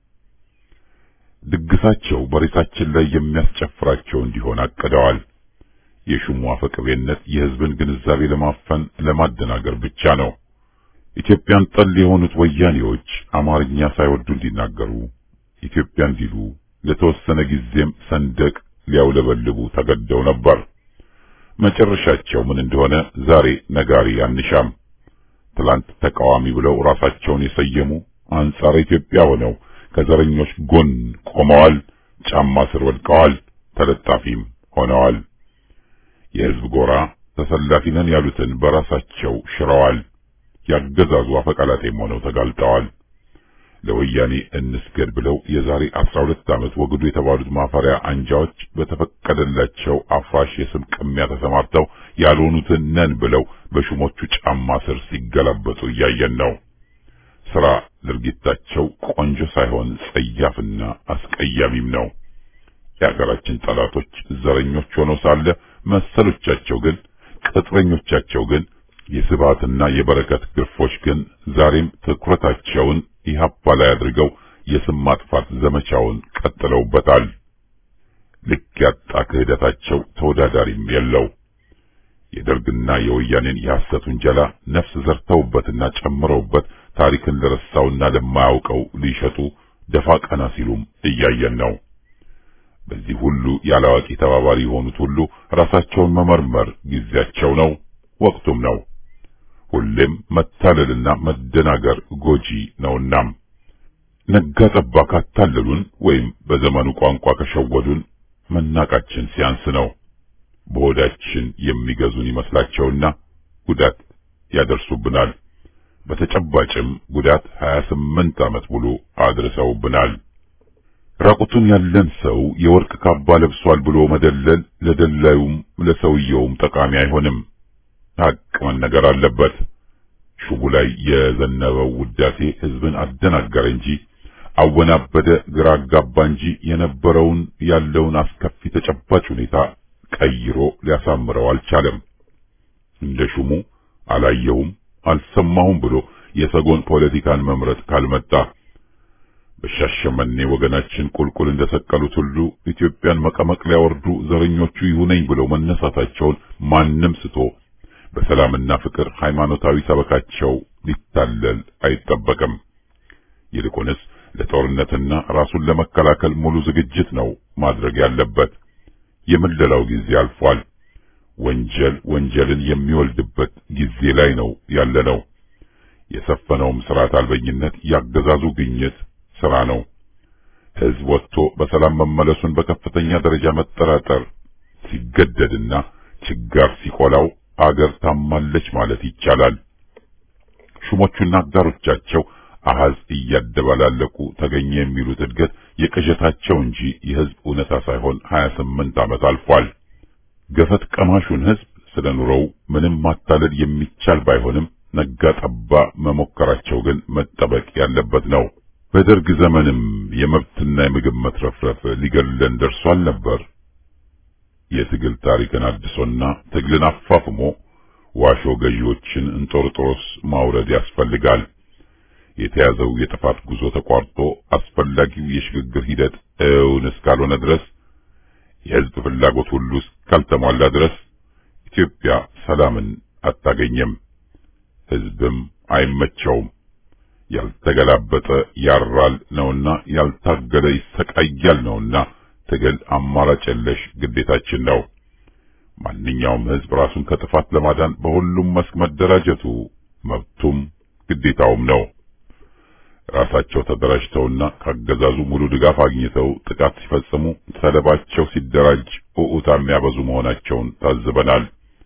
ድግሳቸው በሬሳችን ላይ የሚያስጨፍራቸው እንዲሆን አቅደዋል። የሹሙ አፈቅቤነት የሕዝብን ግንዛቤ ለማፈን ለማደናገር ብቻ ነው። ኢትዮጵያን ጠል የሆኑት ወያኔዎች አማርኛ ሳይወዱ እንዲናገሩ ኢትዮጵያ እንዲሉ ለተወሰነ ጊዜም ሰንደቅ ሊያውለበልቡ ተገደው ነበር። መጨረሻቸው ምን እንደሆነ ዛሬ ነጋሪ አንሻም። ትላንት ተቃዋሚ ብለው ራሳቸውን የሰየሙ አንጻር ኢትዮጵያ ሆነው ከዘረኞች ጎን ቆመዋል፣ ጫማ ስር ወድቀዋል፣ ተለጣፊም ሆነዋል። የሕዝብ ጎራ ተሰላፊ ነን ያሉትን በራሳቸው ሽረዋል። ያገዛዙ አፈቀላጤም ሆነው ተጋልጠዋል። ለወያኔ እንስገድ ብለው የዛሬ አስራ ሁለት ዓመት ወግዱ የተባሉት ማፈሪያ አንጃዎች በተፈቀደላቸው አፍራሽ የስም ቅሚያ ተሰማርተው ያልሆኑትን ነን ብለው በሹሞቹ ጫማ ስር ሲገላበጡ እያየን ነው። ስራ ድርጊታቸው ቆንጆ ሳይሆን ጸያፍና አስቀያሚም ነው። የሀገራችን ጠላቶች ዘረኞች ሆነው ሳለ መሰሎቻቸው ግን ቅጥረኞቻቸው ግን የስብሃትና የበረከት ግርፎች ግን ዛሬም ትኩረታቸውን ኢህአፓ ላይ አድርገው የስም ማጥፋት ዘመቻውን ቀጥለውበታል። ልክ ያጣ ክህደታቸው ተወዳዳሪም የለው። የደርግና የወያኔን የሐሰት ውንጀላ ነፍስ ዘርተውበትና ጨምረውበት ታሪክን ለረሳውና ለማያውቀው ሊሸጡ ደፋ ቀና ሲሉም እያየን ነው። በዚህ ሁሉ ያላዋቂ ተባባሪ የሆኑት ሁሉ ራሳቸውን መመርመር ጊዜያቸው ነው፣ ወቅቱም ነው። ሁሌም መታለልና መደናገር ጎጂ ነውና ነጋ ጠባ ካታለሉን ወይም በዘመኑ ቋንቋ ከሸወዱን መናቃችን ሲያንስ ነው። በሆዳችን የሚገዙን ይመስላቸውና ጉዳት ያደርሱብናል። በተጨባጭም ጉዳት 28 ዓመት ሙሉ አድርሰውብናል። ራቁቱን ያለን ሰው የወርቅ ካባ ለብሷል ብሎ መደለል ለደላዩም ለሰውየውም ጠቃሚ አይሆንም። ሀቅ መነገር አለበት። ሹቡ ላይ የዘነበው ውዳሴ ሕዝብን አደናገረ እንጂ አወናበደ፣ ግራ አጋባ እንጂ የነበረውን ያለውን አስከፊ ተጨባጭ ሁኔታ ቀይሮ ሊያሳምረው አልቻለም። እንደ ሹሙ አላየውም አልሰማሁም ብሎ የሰጎን ፖለቲካን መምረጥ ካልመጣ በሻሸመኔ ወገናችን ቁልቁል እንደሰቀሉት ሁሉ ኢትዮጵያን መቀመቅ ሊያወርዱ ዘረኞቹ ይሁነኝ ብለው መነሳታቸውን ማንም ስቶ በሰላምና ፍቅር ሃይማኖታዊ ሰበካቸው ሊታለል አይጠበቅም። ይልቁንስ ለጦርነትና ራሱን ለመከላከል ሙሉ ዝግጅት ነው ማድረግ ያለበት። የምለላው ጊዜ አልፏል። ወንጀል ወንጀልን የሚወልድበት ጊዜ ላይ ነው ያለነው። የሰፈነውም ስርዓት አልበኝነት ያገዛዙ ግኝት ስራ ነው። ሕዝብ ወጥቶ በሰላም መመለሱን በከፍተኛ ደረጃ መጠራጠር ሲገደድና ችጋር ሲቆላው አገር ታማለች ማለት ይቻላል። ሹሞቹና አጋሮቻቸው አሃዝ እያደባላለቁ ተገኘ የሚሉት እድገት የቅዠታቸው እንጂ የሕዝብ እውነታ ሳይሆን 28 ዓመት አልፏል። ገፈት ቀማሹን ሕዝብ ስለ ኑሮው ምንም ማታለል የሚቻል ባይሆንም ነጋ ጠባ መሞከራቸው ግን መጠበቅ ያለበት ነው። በደርግ ዘመንም የመብትና የምግብ መትረፍረፍ ሊገድለን ደርሷል ነበር። የትግል ታሪክን አድሶና ትግልን አፋፍሞ ዋሾ ገዢዎችን እንጦርጦሮስ ማውረድ ያስፈልጋል። የተያዘው የጥፋት ጉዞ ተቋርጦ አስፈላጊው የሽግግር ሂደት እውን እስካልሆነ ድረስ የሕዝብ ፍላጎት ሁሉ እስካልተሟላ ድረስ ኢትዮጵያ ሰላምን አታገኘም፣ ሕዝብም አይመቸውም። ያልተገላበጠ ያራል ነውና ያልታገለ ይሰቃያል ነውና ትግል አማራጭ የለሽ ግዴታችን ነው። ማንኛውም ሕዝብ ራሱን ከጥፋት ለማዳን በሁሉም መስክ መደራጀቱ መብቱም ግዴታውም ነው። ራሳቸው ተደራጅተውና ካገዛዙ ሙሉ ድጋፍ አግኝተው ጥቃት ሲፈጽሙ ሰለባቸው ሲደራጅ ኡኡታ የሚያበዙ መሆናቸውን ታዝበናል።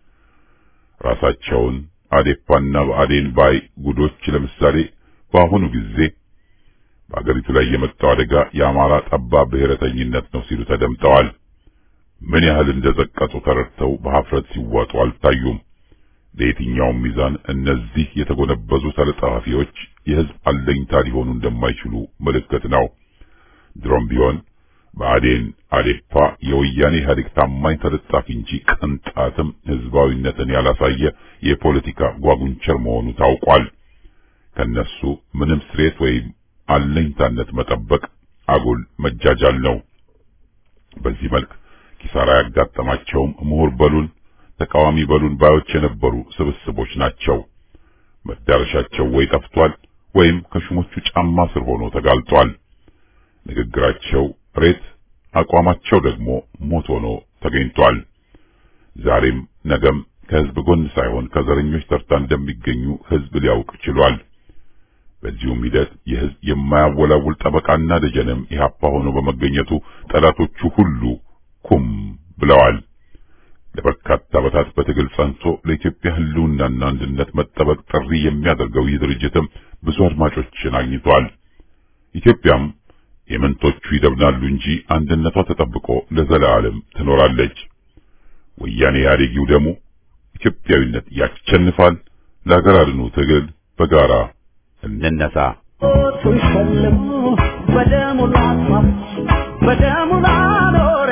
ራሳቸውን አዴፓና በአዴን ባይ ጉዶች ለምሳሌ በአሁኑ ጊዜ በአገሪቱ ላይ የመጣው አደጋ የአማራ ጠባብ ብሔረተኝነት ነው ሲሉ ተደምጠዋል። ምን ያህል እንደዘቀጡ ተረድተው በሀፍረት ሲዋጡ አልታዩም። በየትኛውም ሚዛን እነዚህ የተጎነበዙ ተለጣፊዎች የሕዝብ አለኝታ ሊሆኑ እንደማይችሉ ምልክት ነው። ድሮም ቢሆን በአዴን አዴፓ የወያኔ ኢህአዴግ ታማኝ ተለጣፊ እንጂ ቅንጣትም ሕዝባዊነትን ያላሳየ የፖለቲካ ጓጉንቸር መሆኑ ታውቋል። ከነሱ ምንም ስሬት ወይም አለኝታነት መጠበቅ አጉል መጃጃል ነው። በዚህ መልክ ኪሳራ ያጋጠማቸውም ምሁር በሉን ተቃዋሚ በሉን ባዮች የነበሩ ስብስቦች ናቸው። መዳረሻቸው ወይ ጠፍቷል ወይም ከሹሞቹ ጫማ ስር ሆኖ ተጋልጧል። ንግግራቸው ሬት፣ አቋማቸው ደግሞ ሞት ሆኖ ተገኝቷል። ዛሬም ነገም ከሕዝብ ጎን ሳይሆን ከዘረኞች ተርታ እንደሚገኙ ሕዝብ ሊያውቅ ችሏል። በዚሁም ሂደት የሕዝብ የማያወላውል ጠበቃና ደጀንም ኢህአፓ ሆኖ በመገኘቱ ጠላቶቹ ሁሉ ኩም ብለዋል። ለበርካታ ዓመታት በትግል ጸንቶ ለኢትዮጵያ ሕልውናና አንድነት መጠበቅ ጥሪ የሚያደርገው ይህ ድርጅትም ብዙ አድማጮችን አግኝቷል። ኢትዮጵያም የምንቶቹ ይደብናሉ እንጂ አንድነቷ ተጠብቆ ለዘላለም ትኖራለች። ወያኔ ኢህአዴጊው ደግሞ ኢትዮጵያዊነት ያሸንፋል። ለሀገር አድኑ ትግል በጋራ እንነሳ። ሸልሞ በደሙ ላስዋብ በደሙ ላኖር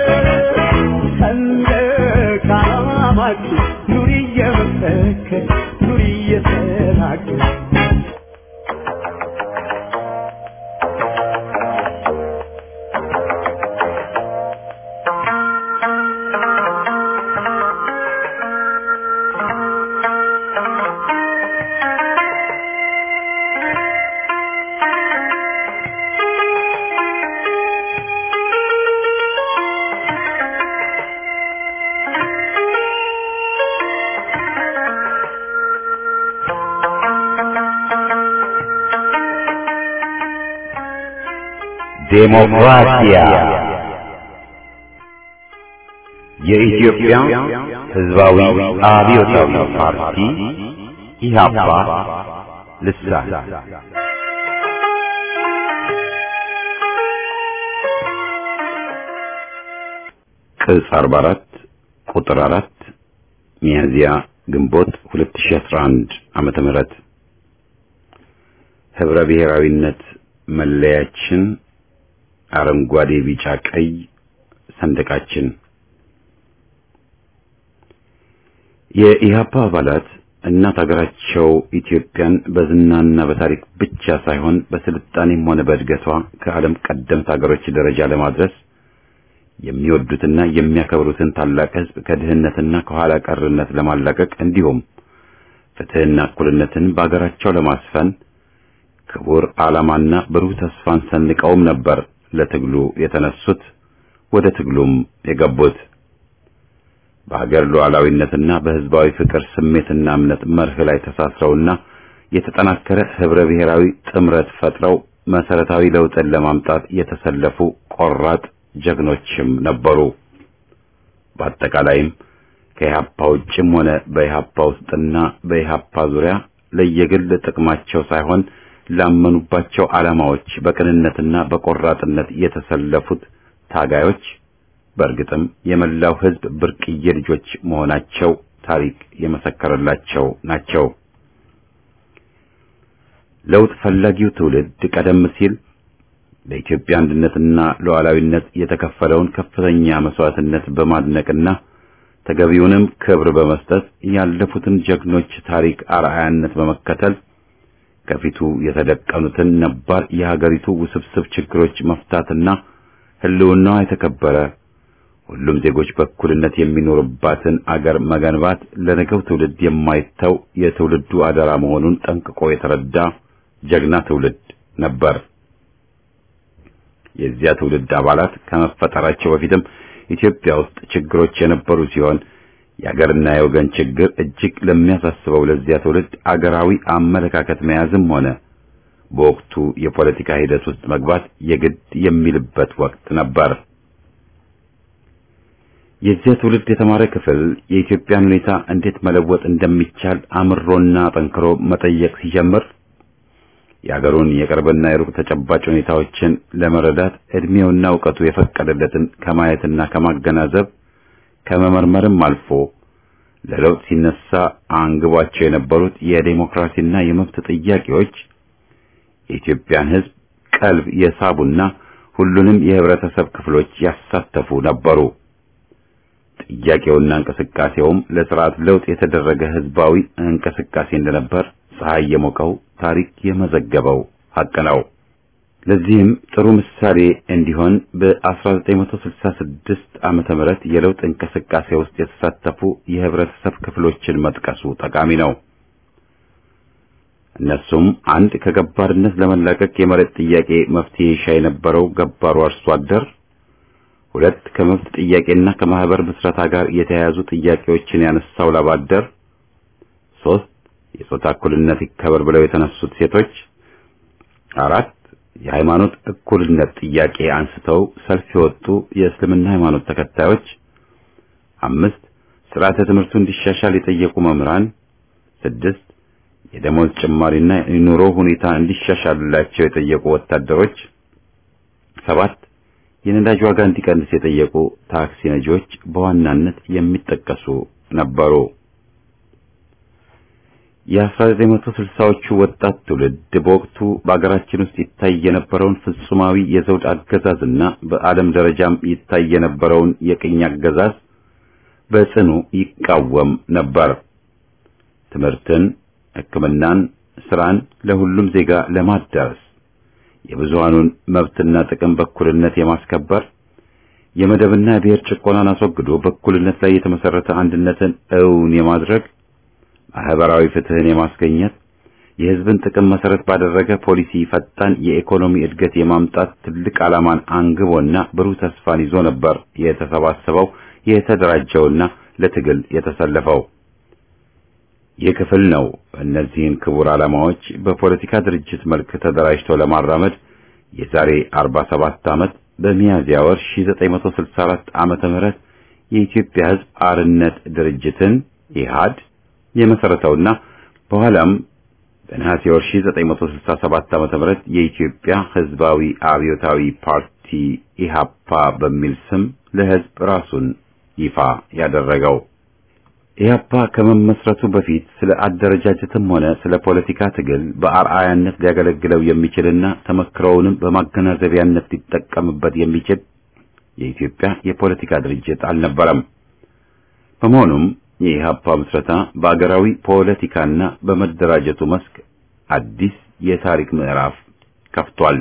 ሰንደቅ ዓላማችን ኑሪ እየመሰከር ኑሪ እየተናገር ዴሞክራሲያ የኢትዮጵያ ሕዝባዊ አብዮታዊ ፓርቲ ኢህአፓ ልሳን ቅጽ 44 ቁጥር 4 ሚያዝያ ግንቦት 2011 ዓመተ ምህረት ህብረ ብሔራዊነት መለያችን አረንጓዴ፣ ቢጫ፣ ቀይ ሰንደቃችን የኢህአፓ አባላት እናት ሀገራቸው ኢትዮጵያን በዝናና በታሪክ ብቻ ሳይሆን በስልጣኔም ሆነ በእድገቷ ከዓለም ቀደምት ሀገሮች ደረጃ ለማድረስ የሚወዱትና የሚያከብሩትን ታላቅ ህዝብ ከድህነትና ከኋላ ቀርነት ለማላቀቅ እንዲሁም ፍትህና እኩልነትን በአገራቸው ለማስፈን ክቡር ዓላማና ብሩህ ተስፋን ሰንቀውም ነበር ለትግሉ የተነሱት ወደ ትግሉም የገቡት። በሀገር ሉዓላዊነትና በህዝባዊ ፍቅር ስሜትና እምነት መርህ ላይ ተሳስረውና የተጠናከረ ህብረ ብሔራዊ ጥምረት ፈጥረው መሰረታዊ ለውጥን ለማምጣት የተሰለፉ ቆራጥ ጀግኖችም ነበሩ። በአጠቃላይም ከኢህአፓ ውጭም ሆነ በኢህአፓ ውስጥና በኢህአፓ ዙሪያ ለየግል ጥቅማቸው ሳይሆን ላመኑባቸው ዓላማዎች በቅንነትና በቆራጥነት የተሰለፉት ታጋዮች በእርግጥም የመላው ህዝብ ብርቅዬ ልጆች መሆናቸው ታሪክ የመሰከረላቸው ናቸው። ለውጥ ፈላጊው ትውልድ ቀደም ሲል ለኢትዮጵያ አንድነትና ሉዓላዊነት የተከፈለውን ከፍተኛ መስዋዕትነት በማድነቅና ተገቢውንም ክብር በመስጠት ያለፉትን ጀግኖች ታሪክ አርአያነት በመከተል ከፊቱ የተደቀኑትን ነባር የሀገሪቱ ውስብስብ ችግሮች መፍታትና ህልውናዋ የተከበረ ሁሉም ዜጎች በእኩልነት የሚኖሩባትን አገር መገንባት ለነገው ትውልድ የማይተው የትውልዱ አደራ መሆኑን ጠንቅቆ የተረዳ ጀግና ትውልድ ነበር። የዚያ ትውልድ አባላት ከመፈጠራቸው በፊትም ኢትዮጵያ ውስጥ ችግሮች የነበሩ ሲሆን የአገርና የወገን ችግር እጅግ ለሚያሳስበው ለዚያ ትውልድ አገራዊ አመለካከት መያዝም ሆነ በወቅቱ የፖለቲካ ሂደት ውስጥ መግባት የግድ የሚልበት ወቅት ነበር። የዚያ ትውልድ የተማረ ክፍል የኢትዮጵያን ሁኔታ እንዴት መለወጥ እንደሚቻል አምሮና ጠንክሮ መጠየቅ ሲጀምር የአገሩን የቅርብና የሩቅ ተጨባጭ ሁኔታዎችን ለመረዳት እድሜውና እውቀቱ የፈቀደለትን ከማየትና ከማገናዘብ ከመመርመርም አልፎ ለለውጥ ሲነሳ አንግቧቸው የነበሩት የዴሞክራሲና የመብት ጥያቄዎች የኢትዮጵያን ሕዝብ ቀልብ የሳቡና ሁሉንም የህብረተሰብ ክፍሎች ያሳተፉ ነበሩ። ጥያቄውና እንቅስቃሴውም ለስርዓት ለውጥ የተደረገ ህዝባዊ እንቅስቃሴ እንደነበር ፀሐይ የሞቀው ታሪክ የመዘገበው ሐቅ ነው። ለዚህም ጥሩ ምሳሌ እንዲሆን በ1966 ዓመተ ምህረት የለውጥ እንቅስቃሴ ውስጥ የተሳተፉ የህብረተሰብ ክፍሎችን መጥቀሱ ጠቃሚ ነው። እነሱም አንድ ከገባርነት ለመላቀቅ የመሬት ጥያቄ መፍትሄ ይሻ የነበረው ገባሩ አርሶ አደር፣ ሁለት ከመብት ጥያቄና ከማህበር ምስረታ ጋር የተያያዙ ጥያቄዎችን ያነሳው ላብ አደር፣ ሶስት የጾታ እኩልነት ይከበር ብለው የተነሱት ሴቶች፣ አራት የሃይማኖት እኩልነት ጥያቄ አንስተው ሰልፍ የወጡ የእስልምና ሃይማኖት ተከታዮች፣ አምስት ስርዓተ ትምህርቱ እንዲሻሻል የጠየቁ መምህራን፣ ስድስት የደሞዝ ጭማሪና የኑሮ ሁኔታ እንዲሻሻልላቸው የጠየቁ ወታደሮች፣ ሰባት የነዳጅ ዋጋ እንዲቀንስ የጠየቁ ታክሲ ነጂዎች በዋናነት የሚጠቀሱ ነበሩ። የ1960ዎቹ ወጣት ትውልድ በወቅቱ በአገራችን ውስጥ ይታይ የነበረውን ፍጹማዊ የዘውድ አገዛዝና በዓለም ደረጃም ይታይ የነበረውን የቅኝ አገዛዝ በጽኑ ይቃወም ነበር። ትምህርትን፣ ሕክምናን፣ ስራን ለሁሉም ዜጋ ለማዳረስ የብዙሃኑን መብትና ጥቅም በእኩልነት የማስከበር የመደብና የብሔር ጭቆናን አስወግዶ በእኩልነት ላይ የተመሰረተ አንድነትን እውን የማድረግ ማህበራዊ ፍትህን የማስገኘት የህዝብን ጥቅም መሰረት ባደረገ ፖሊሲ ፈጣን የኢኮኖሚ እድገት የማምጣት ትልቅ ዓላማን አንግቦና ብሩህ ተስፋን ይዞ ነበር የተሰባሰበው የተደራጀውና ለትግል የተሰለፈው። ይህ ክፍል ነው እነዚህን ክቡር ዓላማዎች በፖለቲካ ድርጅት መልክ ተደራጅቶ ለማራመድ የዛሬ 47 ዓመት በሚያዝያ ወር 1964 ዓመተ ምህረት የኢትዮጵያ ሕዝብ አርነት ድርጅትን ኢህአድ የመሰረተውና በኋላም በነሐሴ ወር 1967 ዓመተ ምህረት የኢትዮጵያ ሕዝባዊ አብዮታዊ ፓርቲ ኢሃፓ በሚል ስም ለሕዝብ ራሱን ይፋ ያደረገው ኢህአፓ ከመመስረቱ በፊት ስለ አደረጃጀትም ሆነ ስለ ፖለቲካ ትግል በአርአያነት ሊያገለግለው የሚችልና ተመክሮውንም በማገናዘቢያነት ሊጠቀምበት የሚችል የኢትዮጵያ የፖለቲካ ድርጅት አልነበረም። በመሆኑም የኢህአፓ ምስረታ በአገራዊ ፖለቲካና በመደራጀቱ መስክ አዲስ የታሪክ ምዕራፍ ከፍቷል።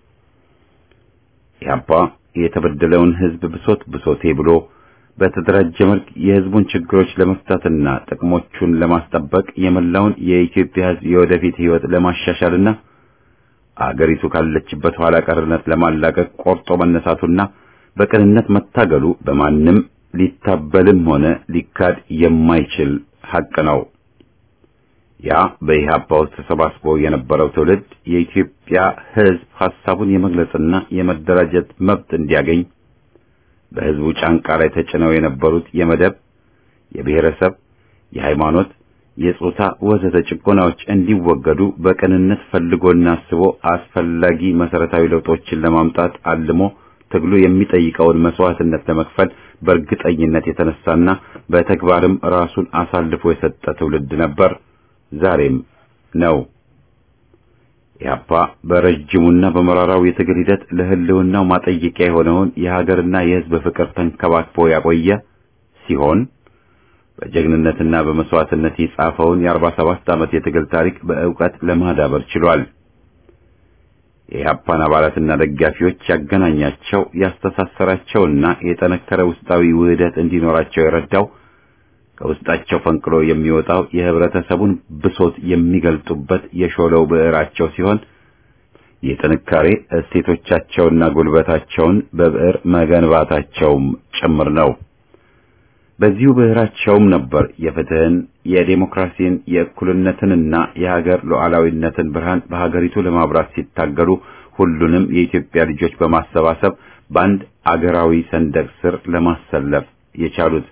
ኢህአፓ የተበደለውን ህዝብ ብሶት ብሶቴ ብሎ በተደራጀ መልክ የህዝቡን ችግሮች ለመፍታትና ጥቅሞቹን ለማስጠበቅ የመላውን የኢትዮጵያ ህዝብ የወደፊት ህይወት ለማሻሻልና አገሪቱ ካለችበት ኋላ ቀርነት ለማላቀቅ ቆርጦ መነሳቱና በቅንነት መታገሉ በማንም ሊታበልም ሆነ ሊካድ የማይችል ሐቅ ነው። ያ በኢህአፓ ውስጥ ተሰባስቦ የነበረው ትውልድ የኢትዮጵያ ህዝብ ሐሳቡን የመግለጽና የመደራጀት መብት እንዲያገኝ በህዝቡ ጫንቃ ላይ ተጭነው የነበሩት የመደብ፣ የብሔረሰብ፣ የሃይማኖት፣ የጾታ ወዘተ ጭቆናዎች እንዲወገዱ በቅንነት ፈልጎና አስቦ አስፈላጊ መሰረታዊ ለውጦችን ለማምጣት አልሞ ትግሉ የሚጠይቀውን መስዋዕትነት ለመክፈል በእርግጠኝነት የተነሳና በተግባርም ራሱን አሳልፎ የሰጠ ትውልድ ነበር፣ ዛሬም ነው። ኢህአፓ በረጅሙና በመራራው የትግል ሂደት ለህልውናው ማጠየቂያ የሆነውን የሀገርና የህዝብ ፍቅር ተንከባክቦ ያቆየ ሲሆን በጀግንነትና በመስዋዕትነት የጻፈውን የአርባ ሰባት ዓመት የትግል ታሪክ በእውቀት ለማዳበር ችሏል። የኢህአፓን አባላትና ደጋፊዎች ያገናኛቸው ያስተሳሰራቸውና የጠነከረ ውስጣዊ ውህደት እንዲኖራቸው የረዳው ከውስጣቸው ፈንቅሎ የሚወጣው የህብረተሰቡን ብሶት የሚገልጡበት የሾለው ብዕራቸው ሲሆን የጥንካሬ እሴቶቻቸውና ጉልበታቸውን በብዕር መገንባታቸውም ጭምር ነው። በዚሁ ብዕራቸውም ነበር የፍትህን፣ የዴሞክራሲን፣ የእኩልነትንና የሀገር ሉዓላዊነትን ብርሃን በሀገሪቱ ለማብራት ሲታገሉ ሁሉንም የኢትዮጵያ ልጆች በማሰባሰብ በአንድ አገራዊ ሰንደቅ ስር ለማሰለፍ የቻሉት።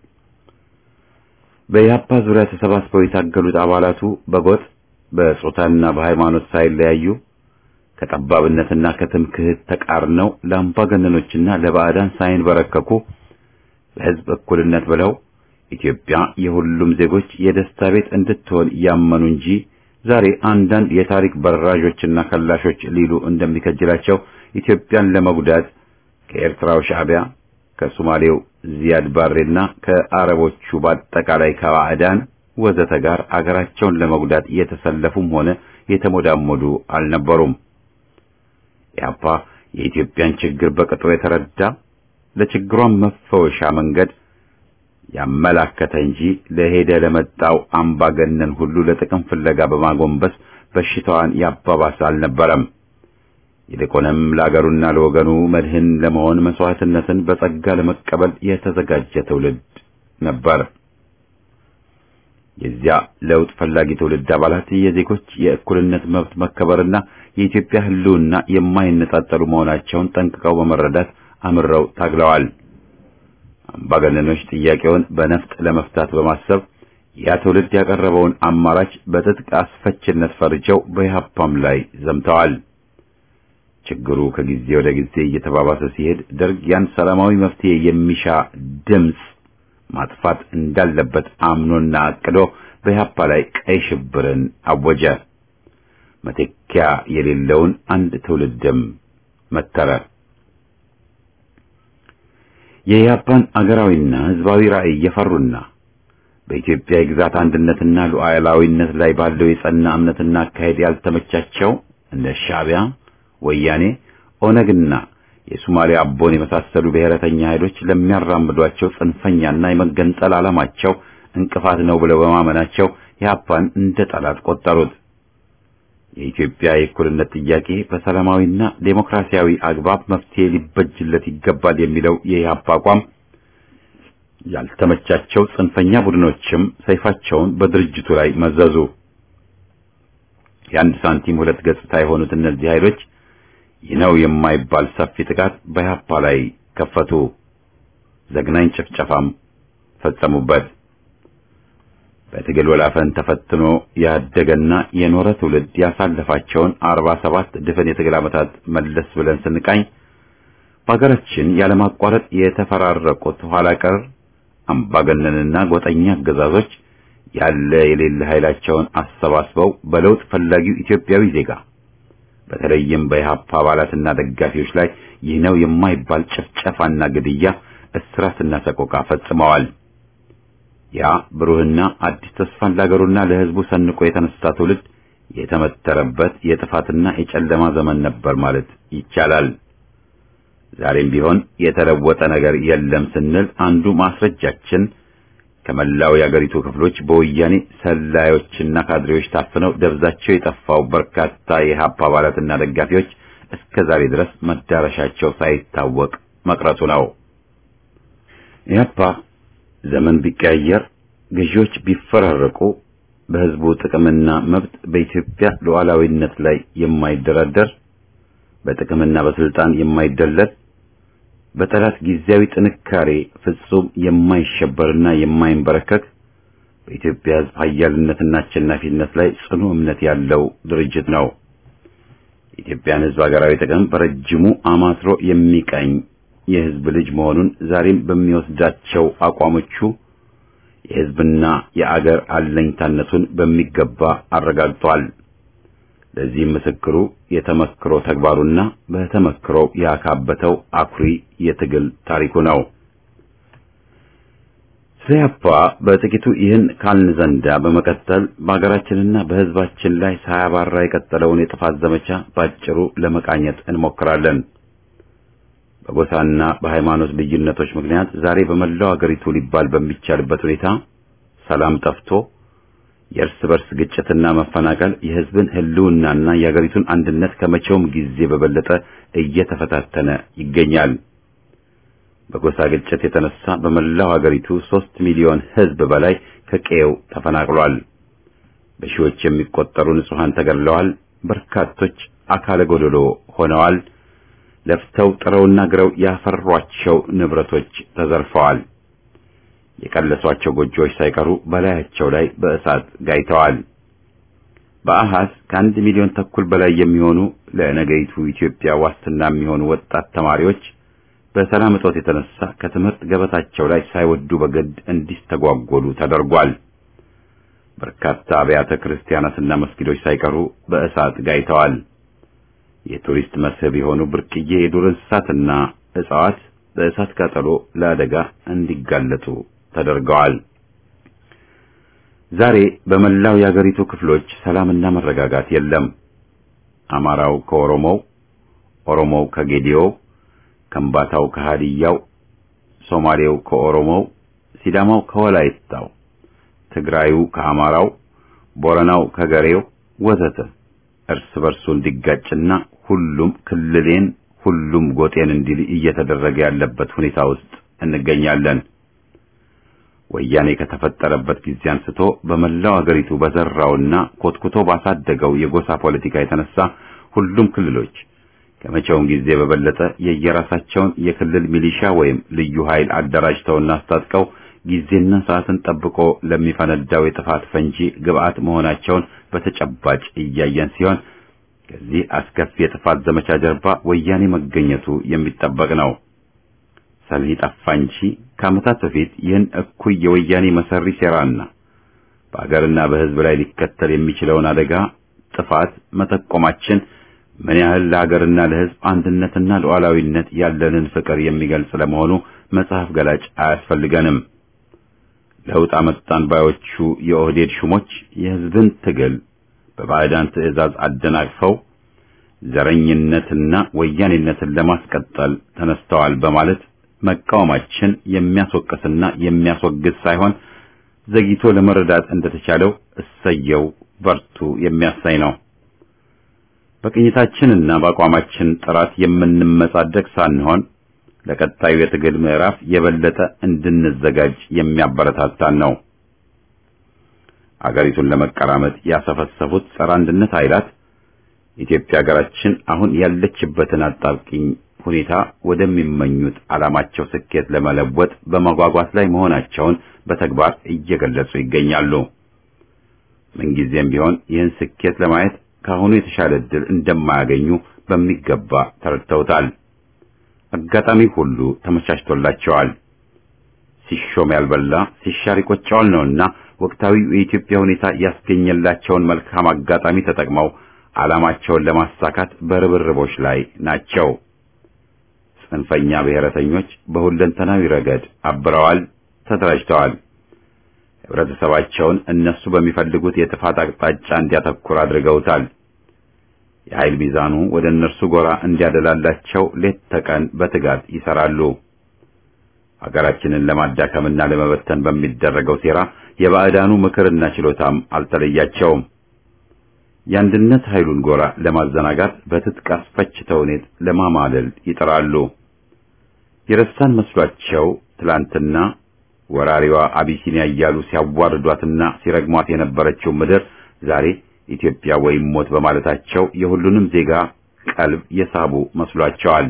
በኢህአፓ ዙሪያ ተሰባስበው የታገሉት አባላቱ በጎጥ በጾታና በሃይማኖት ሳይለያዩ ከጠባብነትና ከትምክህት ተቃርነው ለአምባገነኖችና ለባዕዳን ሳይንበረከኩ ለህዝብ እኩልነት ብለው ኢትዮጵያ የሁሉም ዜጎች የደስታ ቤት እንድትሆን ያመኑ እንጂ ዛሬ አንዳንድ የታሪክ በራዦችና ከላሾች ሊሉ እንደሚከጅላቸው ኢትዮጵያን ለመጉዳት ከኤርትራው ሻዕቢያ ከሶማሌው ዚያድ ባሬና ከአረቦቹ በአጠቃላይ ከባዕዳን ወዘተ ጋር አገራቸውን ለመጉዳት የተሰለፉም ሆነ የተሞዳሞዱ አልነበሩም። ኢህአፓ የኢትዮጵያን ችግር በቅጡ የተረዳ ለችግሯን መፈወሻ መንገድ ያመላከተ እንጂ ለሄደ ለመጣው አምባገነን ሁሉ ለጥቅም ፍለጋ በማጎንበስ በሽታዋን ያባባሰ አልነበረም። ይልቁንም ለአገሩና ለወገኑ መድህን ለመሆን መስዋዕትነትን በጸጋ ለመቀበል የተዘጋጀ ትውልድ ነበር። የዚያ ለውጥ ፈላጊ ትውልድ አባላት የዜጎች የእኩልነት መብት መከበርና የኢትዮጵያ ሕልውና የማይነጣጠሉ መሆናቸውን ጠንቅቀው በመረዳት አምረው ታግለዋል። አምባገነኖች ጥያቄውን በነፍጥ ለመፍታት በማሰብ ያ ትውልድ ያቀረበውን አማራጭ በትጥቅ አስፈችነት ፈርጀው በኢህአፓም ላይ ዘምተዋል። ችግሩ ከጊዜ ወደ ጊዜ እየተባባሰ ሲሄድ ደርግ ያን ሰላማዊ መፍትሄ የሚሻ ድምፅ ማጥፋት እንዳለበት አምኖና አቅዶ በኢህአፓ ላይ ቀይ ሽብርን አወጀ። መተኪያ የሌለውን አንድ ትውልድም መተረ። የኢህአፓን አገራዊና ህዝባዊ ራዕይ የፈሩና በኢትዮጵያ የግዛት አንድነትና ሉዓላዊነት ላይ ባለው የጸና እምነትና አካሄድ ያልተመቻቸው እንደ ሻዕቢያ፣ ወያኔ፣ ኦነግና የሶማሊያ አቦን የመሳሰሉ ብሔረተኛ ኃይሎች ለሚያራምዷቸው ጽንፈኛና የመገንጠል ዓላማቸው እንቅፋት ነው ብለው በማመናቸው ኢህአፓን እንደ ጠላት ቆጠሩት። የኢትዮጵያ የእኩልነት ጥያቄ በሰላማዊና ዴሞክራሲያዊ አግባብ መፍትሄ ሊበጅለት ይገባል የሚለው የኢህአፓ አቋም ያልተመቻቸው ጽንፈኛ ቡድኖችም ሰይፋቸውን በድርጅቱ ላይ መዘዙ። የአንድ ሳንቲም ሁለት ገጽታ የሆኑት እነዚህ ኃይሎች ይህ ነው የማይባል ሰፊ ጥቃት በኢህአፓ ላይ ከፈቱ። ዘግናኝ ጭፍጨፋም ፈጸሙበት። በትግል ወላፈን ተፈትኖ ያደገና የኖረ ትውልድ ያሳለፋቸውን አርባ ሰባት ድፍን የትግል ዓመታት መለስ ብለን ስንቃኝ በሀገራችን ያለማቋረጥ የተፈራረቁት ኋላ ቀር አምባገነንና ጎጠኛ አገዛዞች ያለ የሌለ ኃይላቸውን አሰባስበው በለውጥ ፈላጊው ኢትዮጵያዊ ዜጋ በተለይም በኢህአፓ አባላትና ደጋፊዎች ላይ ይህ ነው የማይባል ጭፍጨፋና ግድያ፣ እስራትና ሰቆቃ ፈጽመዋል። ያ ብሩህና አዲስ ተስፋን ለሀገሩና ለሕዝቡ ሰንቆ የተነሳ ትውልድ የተመተረበት የጥፋትና የጨለማ ዘመን ነበር ማለት ይቻላል። ዛሬም ቢሆን የተለወጠ ነገር የለም ስንል አንዱ ማስረጃችን ከመላው የአገሪቱ ክፍሎች በወያኔ ሰላዮችና ካድሬዎች ታፍነው ደብዛቸው የጠፋው በርካታ የኢህአፓ አባላትና ደጋፊዎች እስከ ዛሬ ድረስ መዳረሻቸው ሳይታወቅ መቅረቱ ነው። ኢህአፓ ዘመን ቢቀያየር፣ ገዢዎች ቢፈራረቁ፣ በህዝቡ ጥቅምና መብት በኢትዮጵያ ሉዓላዊነት ላይ የማይደራደር በጥቅምና በስልጣን የማይደለል በጠላት ጊዜያዊ ጥንካሬ ፍጹም የማይሸበርና የማይንበረከክ በኢትዮጵያ ህዝብ ኃያልነትና አሸናፊነት ላይ ጽኑ እምነት ያለው ድርጅት ነው። የኢትዮጵያን ህዝብ ሀገራዊ ጥቅም በረጅሙ አማትሮ የሚቀኝ የህዝብ ልጅ መሆኑን ዛሬም በሚወስዳቸው አቋሞቹ የህዝብና የአገር አለኝታነቱን በሚገባ አረጋግጧል። ለዚህም ምስክሩ የተመክሮ ተግባሩና በተመክሮ ያካበተው አኩሪ የትግል ታሪኩ ነው። ኢህአፓ በጥቂቱ ይህን ካልን ዘንዳ በመቀጠል በሀገራችንና በህዝባችን ላይ ሳያባራ የቀጠለውን የጥፋት ዘመቻ ባጭሩ ለመቃኘት እንሞክራለን። በጎሳና በሃይማኖት ልዩነቶች ምክንያት ዛሬ በመላው አገሪቱ ሊባል በሚቻልበት ሁኔታ ሰላም ጠፍቶ የእርስ በርስ ግጭትና መፈናቀል የህዝብን ህልውናና የአገሪቱን አንድነት ከመቼውም ጊዜ በበለጠ እየተፈታተነ ይገኛል። በጎሳ ግጭት የተነሳ በመላው አገሪቱ ሦስት ሚሊዮን ህዝብ በላይ ከቀየው ተፈናቅሏል። በሺዎች የሚቆጠሩ ንጹሐን ተገድለዋል። በርካቶች አካለ ጎደሎ ሆነዋል። ለፍተው ጥረውና ግረው ያፈሯቸው ንብረቶች ተዘርፈዋል። የቀለሷቸው ጎጆዎች ሳይቀሩ በላያቸው ላይ በእሳት ጋይተዋል። በአሃዝ ከአንድ ሚሊዮን ተኩል በላይ የሚሆኑ ለነገይቱ ኢትዮጵያ ዋስትና የሚሆኑ ወጣት ተማሪዎች በሰላም እጦት የተነሳ ከትምህርት ገበታቸው ላይ ሳይወዱ በግድ እንዲስተጓጎሉ ተደርጓል። በርካታ አብያተ ክርስቲያናትና መስጊዶች ሳይቀሩ በእሳት ጋይተዋል። የቱሪስት መስህብ የሆኑ ብርቅዬ የዱር እንስሳትና እጽዋት በእሳት ቃጠሎ ለአደጋ እንዲጋለጡ ተደርገዋል። ዛሬ በመላው የአገሪቱ ክፍሎች ሰላምና መረጋጋት የለም። አማራው ከኦሮሞው፣ ኦሮሞው ከጌዲዮው፣ ከምባታው ከሃዲያው፣ ሶማሌው ከኦሮሞው፣ ሲዳማው ከወላይታው፣ ትግራዩ ከአማራው፣ ቦረናው ከገሬው ወዘተ እርስ በርሱ እንዲጋጭና ሁሉም ክልሌን ሁሉም ጎጤን እንዲል እየተደረገ ያለበት ሁኔታ ውስጥ እንገኛለን። ወያኔ ከተፈጠረበት ጊዜ አንስቶ በመላው አገሪቱ በዘራውና ኮትኩቶ ባሳደገው የጎሳ ፖለቲካ የተነሳ ሁሉም ክልሎች ከመቼውም ጊዜ በበለጠ የየራሳቸውን የክልል ሚሊሻ ወይም ልዩ ኃይል አደራጅተውና አስታጥቀው ጊዜና ሰዓትን ጠብቆ ለሚፈነዳው የጥፋት ፈንጂ ግብዓት መሆናቸውን በተጨባጭ እያየን ሲሆን ከዚህ አስከፊ የጥፋት ዘመቻ ጀርባ ወያኔ መገኘቱ የሚጠበቅ ነው። ሰልህ ጠፋ እንጂ ከዓመታት በፊት ይህን እኩይ የወያኔ መሰሪ ሴራና በአገርና በሕዝብ ላይ ሊከተል የሚችለውን አደጋ ጥፋት መጠቆማችን ምን ያህል ለሀገርና ለሕዝብ አንድነትና ሉዓላዊነት ያለንን ፍቅር የሚገልጽ ለመሆኑ መጽሐፍ ገላጭ አያስፈልገንም። ለውጥ አመጣን ባዮቹ የኦህዴድ ሹሞች የሕዝብን ትግል በባዕዳን ትዕዛዝ አደናቅፈው ዘረኝነትና ወያኔነትን ለማስቀጠል ተነስተዋል በማለት መቃወማችን የሚያስወቅስና የሚያስወግዝ ሳይሆን ዘግይቶ ለመረዳት እንደተቻለው እሰየው በርቱ የሚያሳይ ነው። በቅኝታችንና በአቋማችን ጥራት የምንመጻደቅ ሳንሆን ለቀጣዩ የትግል ምዕራፍ የበለጠ እንድንዘጋጅ የሚያበረታታን ነው። አገሪቱን ለመቀራመጥ ያሰፈሰፉት ጸረ አንድነት ኃይላት ኢትዮጵያ ሀገራችን አሁን ያለችበትን አጣብቂኝ ሁኔታ ወደሚመኙት ዓላማቸው ስኬት ለመለወጥ በመጓጓት ላይ መሆናቸውን በተግባር እየገለጹ ይገኛሉ። ምንጊዜም ቢሆን ይህን ስኬት ለማየት ከአሁኑ የተሻለ ዕድል እንደማያገኙ በሚገባ ተረድተውታል። አጋጣሚ ሁሉ ተመቻችቶላቸዋል። ሲሾም ያልበላ ሲሻር ይቆጨዋል ነውና ወቅታዊው የኢትዮጵያ ሁኔታ ያስገኘላቸውን መልካም አጋጣሚ ተጠቅመው ዓላማቸውን ለማሳካት በርብርቦች ላይ ናቸው። ጽንፈኛ ብሔረተኞች በሁለንተናዊ ረገድ አብረዋል፣ ተደራጅተዋል። ህብረተሰባቸውን እነሱ በሚፈልጉት የጥፋት አቅጣጫ እንዲያተኩር አድርገውታል። የኃይል ሚዛኑ ወደ እነርሱ ጎራ እንዲያደላላቸው ሌት ተቀን በትጋት ይሰራሉ። ሀገራችንን ለማዳከምና ለመበተን በሚደረገው ሴራ የባዕዳኑ ምክርና ችሎታም አልተለያቸውም። የአንድነት ኃይሉን ጎራ ለማዘናጋት በትጥቅ አስፈች ተውኔት ለማማለል ይጥራሉ። የረሳን መስሏቸው ትላንትና ወራሪዋ አቢሲኒያ እያሉ ሲያዋርዷትና ሲረግሟት የነበረችው ምድር ዛሬ ኢትዮጵያ ወይም ሞት በማለታቸው የሁሉንም ዜጋ ቀልብ የሳቡ መስሏቸዋል።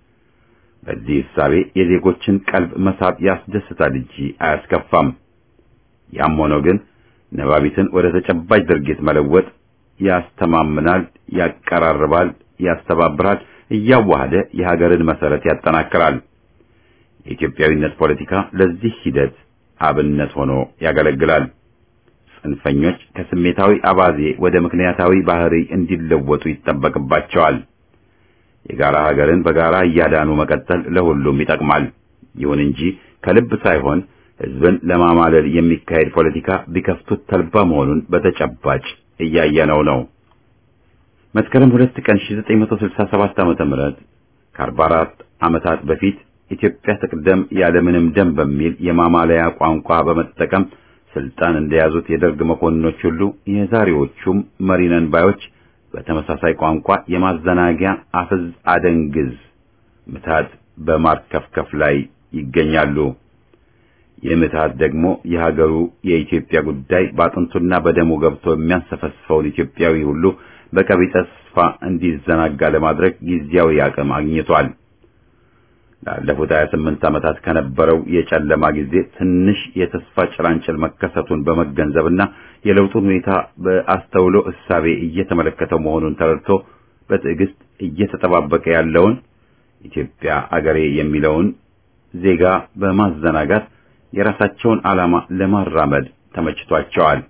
በዚህ እሳቤ የዜጎችን ቀልብ መሳብ ያስደስታል እንጂ አያስከፋም። ያም ሆኖ ግን ነባቢትን ወደ ተጨባጭ ድርጊት መለወጥ ያስተማምናል፣ ያቀራርባል፣ ያስተባብራል፣ እያዋሃደ የሀገርን መሰረት ያጠናክራል። የኢትዮጵያዊነት ፖለቲካ ለዚህ ሂደት አብነት ሆኖ ያገለግላል። ጽንፈኞች ከስሜታዊ አባዜ ወደ ምክንያታዊ ባህሪ እንዲለወጡ ይጠበቅባቸዋል። የጋራ ሀገርን በጋራ እያዳኑ መቀጠል ለሁሉም ይጠቅማል። ይሁን እንጂ ከልብ ሳይሆን ሕዝብን ለማማለል የሚካሄድ ፖለቲካ ቢከፍቱት ተልባ መሆኑን በተጨባጭ እያየነው ነው። መስከረም ሁለት ቀን 1967 ዓመተ ምህረት ከ44 ዓመታት በፊት ኢትዮጵያ ትቅደም ያለምንም ደም በሚል የማማለያ ቋንቋ በመጠቀም ስልጣን እንደያዙት የደርግ መኮንኖች ሁሉ የዛሬዎቹም መሪነን ባዮች በተመሳሳይ ቋንቋ የማዘናጊያ አፍዝ አደንግዝ ምታት በማርከፍከፍ ላይ ይገኛሉ። ይህ ምትሃት ደግሞ የሀገሩ የኢትዮጵያ ጉዳይ በአጥንቱና በደሙ ገብቶ የሚያንሰፈስፈውን ኢትዮጵያዊ ሁሉ በቀቢጸ ተስፋ እንዲዘናጋ ለማድረግ ጊዜያዊ አቅም አግኝቷል። ላለፉት 28 ዓመታት ከነበረው የጨለማ ጊዜ ትንሽ የተስፋ ጭላንጭል መከሰቱን በመገንዘብና የለውጡን ሁኔታ በአስተውሎ እሳቤ እየተመለከተው መሆኑን ተረድቶ በትዕግስት እየተጠባበቀ ያለውን ኢትዮጵያ አገሬ የሚለውን ዜጋ በማዘናጋት የራሳቸውን ዓላማ ለማራመድ ተመችቷቸዋል።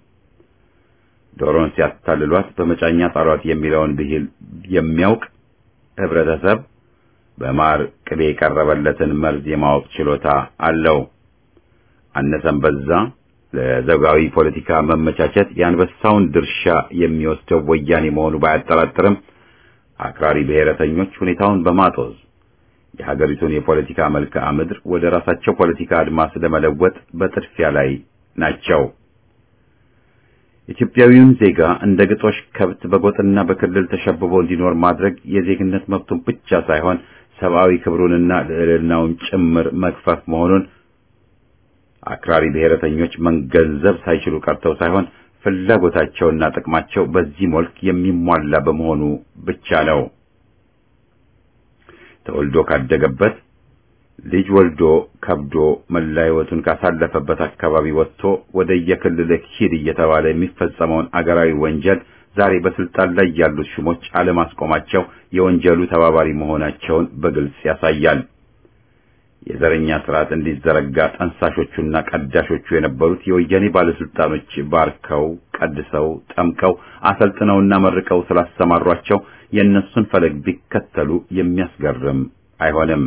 ዶሮን ሲያታልሏት በመጫኛ ጣሏት የሚለውን ብሂል የሚያውቅ ህብረተሰብ በማር ቅቤ የቀረበለትን መርዝ የማወቅ ችሎታ አለው። አነሰም በዛ ለዘውጋዊ ፖለቲካ መመቻቸት የአንበሳውን ድርሻ የሚወስደው ወያኔ መሆኑ ባያጠራጥርም አክራሪ ብሔረተኞች ሁኔታውን በማጦዝ የሀገሪቱን የፖለቲካ መልክዓ ምድር ወደ ራሳቸው ፖለቲካ አድማስ ለመለወጥ በጥድፊያ ላይ ናቸው። ኢትዮጵያዊውን ዜጋ እንደ ግጦሽ ከብት በጎጥና በክልል ተሸብቦ እንዲኖር ማድረግ የዜግነት መብቱን ብቻ ሳይሆን ሰብአዊ ክብሩንና ልዕልናውን ጭምር መግፈፍ መሆኑን አክራሪ ብሔረተኞች መገንዘብ ሳይችሉ ቀርተው ሳይሆን ፍላጎታቸውና ጥቅማቸው በዚህ መልክ የሚሟላ በመሆኑ ብቻ ነው። ተወልዶ ካደገበት ልጅ ወልዶ ከብዶ መላ ሕይወቱን ካሳለፈበት አካባቢ ወጥቶ ወደ የክልል ሂድ እየተባለ የሚፈጸመውን አገራዊ ወንጀል ዛሬ በስልጣን ላይ ያሉት ሹሞች አለማስቆማቸው የወንጀሉ ተባባሪ መሆናቸውን በግልጽ ያሳያል። የዘረኛ ስርዓት እንዲዘረጋ ጠንሳሾቹና ቀዳሾቹ የነበሩት የወያኔ ባለስልጣኖች ባርከው፣ ቀድሰው፣ ጠምቀው፣ አሰልጥነውና መርቀው ስላሰማሯቸው የእነሱን ፈለግ ቢከተሉ የሚያስገርም አይሆንም።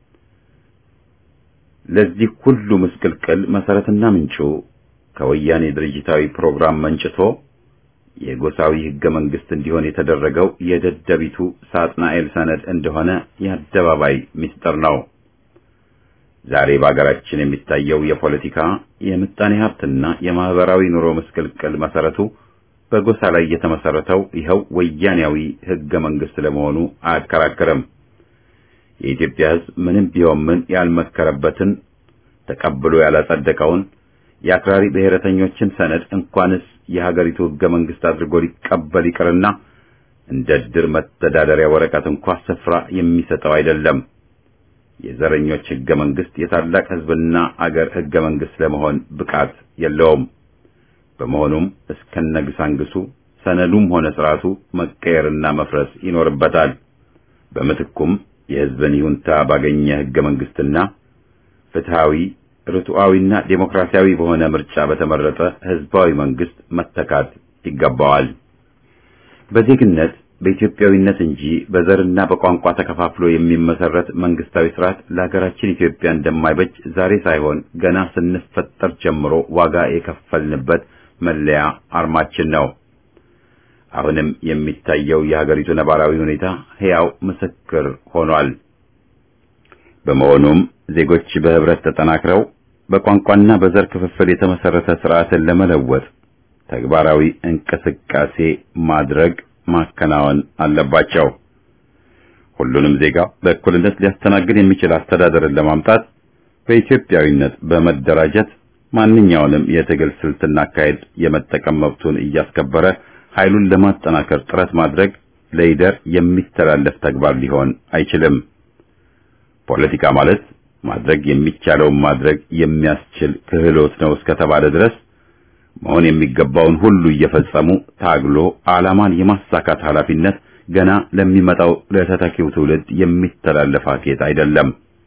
ለዚህ ሁሉ ምስቅልቅል መሰረትና ምንጩ ከወያኔ ድርጅታዊ ፕሮግራም መንጭቶ የጎሳዊ ህገ መንግስት እንዲሆን የተደረገው የደደቢቱ ሳጥናኤል ሰነድ እንደሆነ የአደባባይ ምስጢር ነው። ዛሬ በአገራችን የሚታየው የፖለቲካ የምጣኔ ሀብትና የማህበራዊ ኑሮ ምስቅልቅል መሰረቱ በጎሳ ላይ የተመሰረተው ይኸው ወያኔያዊ ህገ መንግስት ለመሆኑ አያከራክርም። የኢትዮጵያ ህዝብ ምንም ቢሆን ምን ያልመከረበትን ተቀብሎ ያላጸደቀውን የአክራሪ ብሔረተኞችን ሰነድ እንኳንስ የሀገሪቱ ህገ መንግስት አድርጎ ሊቀበል ይቅርና እንደ ድር መተዳደሪያ ወረቀት እንኳ ስፍራ የሚሰጠው አይደለም። የዘረኞች ህገ መንግስት የታላቅ ህዝብና አገር ህገ መንግስት ለመሆን ብቃት የለውም። በመሆኑም እስከነግሳንግሱ ሰነዱም ሆነ ስርዓቱ መቀየርና መፍረስ ይኖርበታል። በምትኩም የህዝብን ይሁንታ ባገኘ ህገ መንግስትና ፍትሃዊ ርቱዓዊና ዴሞክራሲያዊ በሆነ ምርጫ በተመረጠ ህዝባዊ መንግስት መተካት ይገባዋል። በዜግነት በኢትዮጵያዊነት እንጂ በዘርና በቋንቋ ተከፋፍሎ የሚመሰረት መንግስታዊ ስርዓት ለሀገራችን ኢትዮጵያ እንደማይበጅ ዛሬ ሳይሆን ገና ስንፈጠር ጀምሮ ዋጋ የከፈልንበት መለያ አርማችን ነው። አሁንም የሚታየው የሀገሪቱ ነባራዊ ሁኔታ ሕያው ምስክር ሆኗል። በመሆኑም ዜጎች በህብረት ተጠናክረው በቋንቋና በዘር ክፍፍል የተመሰረተ ስርዓትን ለመለወጥ ተግባራዊ እንቅስቃሴ ማድረግ ማከናወን አለባቸው። ሁሉንም ዜጋ በእኩልነት ሊያስተናግድ የሚችል አስተዳደርን ለማምጣት በኢትዮጵያዊነት በመደራጀት ማንኛውንም የትግል ስልትና አካሄድ የመጠቀም መብቱን እያስከበረ ኃይሉን ለማጠናከር ጥረት ማድረግ ለይደር የሚተላለፍ ተግባር ሊሆን አይችልም። ፖለቲካ ማለት ማድረግ የሚቻለውን ማድረግ የሚያስችል ክህሎት ነው እስከተባለ ድረስ መሆን የሚገባውን ሁሉ እየፈጸሙ ታግሎ ዓላማን የማሳካት ኃላፊነት ገና ለሚመጣው ለተተኪው ትውልድ የሚተላለፍ አኬት አይደለም።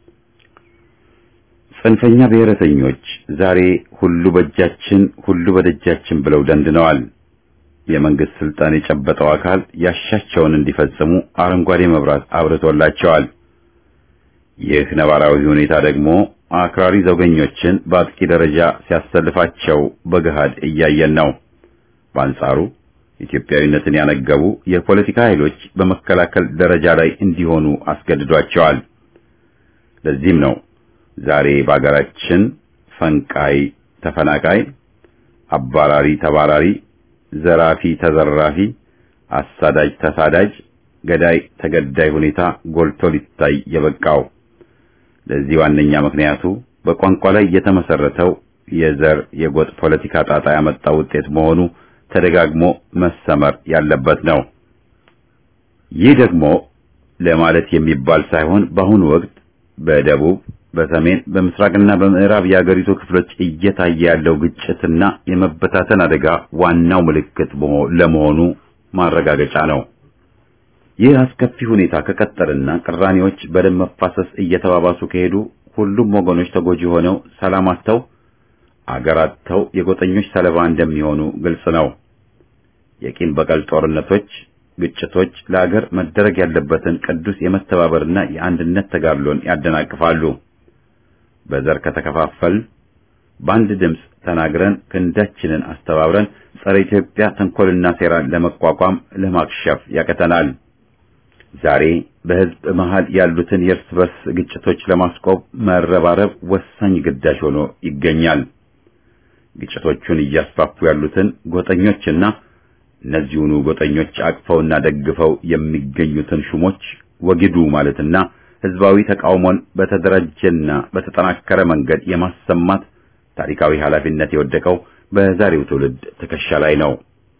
ጽንፈኛ ብሔረተኞች ዛሬ ሁሉ በእጃችን ሁሉ በደጃችን ብለው ደንድነዋል። የመንግስት ስልጣን የጨበጠው አካል ያሻቸውን እንዲፈጽሙ አረንጓዴ መብራት አብርቶላቸዋል። ይህ ነባራዊ ሁኔታ ደግሞ አክራሪ ዘውገኞችን በአጥቂ ደረጃ ሲያሰልፋቸው በገሃድ እያየን ነው። በአንጻሩ ኢትዮጵያዊነትን ያነገቡ የፖለቲካ ኃይሎች በመከላከል ደረጃ ላይ እንዲሆኑ አስገድዷቸዋል። ለዚህም ነው ዛሬ በአገራችን ፈንቃይ ተፈናቃይ፣ አባራሪ ተባራሪ፣ ዘራፊ ተዘራፊ፣ አሳዳጅ ተሳዳጅ፣ ገዳይ ተገዳይ ሁኔታ ጎልቶ ሊታይ የበቃው። ለዚህ ዋነኛ ምክንያቱ በቋንቋ ላይ የተመሰረተው የዘር የጎጥ ፖለቲካ ጣጣ ያመጣው ውጤት መሆኑ ተደጋግሞ መሰመር ያለበት ነው። ይህ ደግሞ ለማለት የሚባል ሳይሆን በአሁኑ ወቅት በደቡብ፣ በሰሜን፣ በምስራቅና በምዕራብ የአገሪቱ ክፍሎች እየታየ ያለው ግጭትና የመበታተን አደጋ ዋናው ምልክት ለመሆኑ ማረጋገጫ ነው። ይህ አስከፊ ሁኔታ ከቀጠልና ቅራኔዎች በደም መፋሰስ እየተባባሱ ከሄዱ ሁሉም ወገኖች ተጎጂ ሆነው ሰላም አጥተው አገር አጥተው የጎጠኞች ሰለባ እንደሚሆኑ ግልጽ ነው። የቂም በቀል ጦርነቶች፣ ግጭቶች ለአገር መደረግ ያለበትን ቅዱስ የመተባበርና የአንድነት ተጋድሎን ያደናቅፋሉ። በዘር ከተከፋፈል በአንድ ድምፅ ተናግረን ክንዳችንን አስተባብረን ጸረ ኢትዮጵያ ተንኮልና ሴራን ለመቋቋም ለማክሸፍ ያቀተናል። ዛሬ በሕዝብ መሃል ያሉትን የእርስ በርስ ግጭቶች ለማስቆም መረባረብ ወሳኝ ግዳጅ ሆኖ ይገኛል። ግጭቶቹን እያስፋፉ ያሉትን ጎጠኞችና እነዚሁኑ ጎጠኞች አቅፈውና ደግፈው የሚገኙትን ሹሞች ወግዱ ማለትና ሕዝባዊ ተቃውሞን በተደራጀና በተጠናከረ መንገድ የማሰማት ታሪካዊ ኃላፊነት የወደቀው በዛሬው ትውልድ ትከሻ ላይ ነው።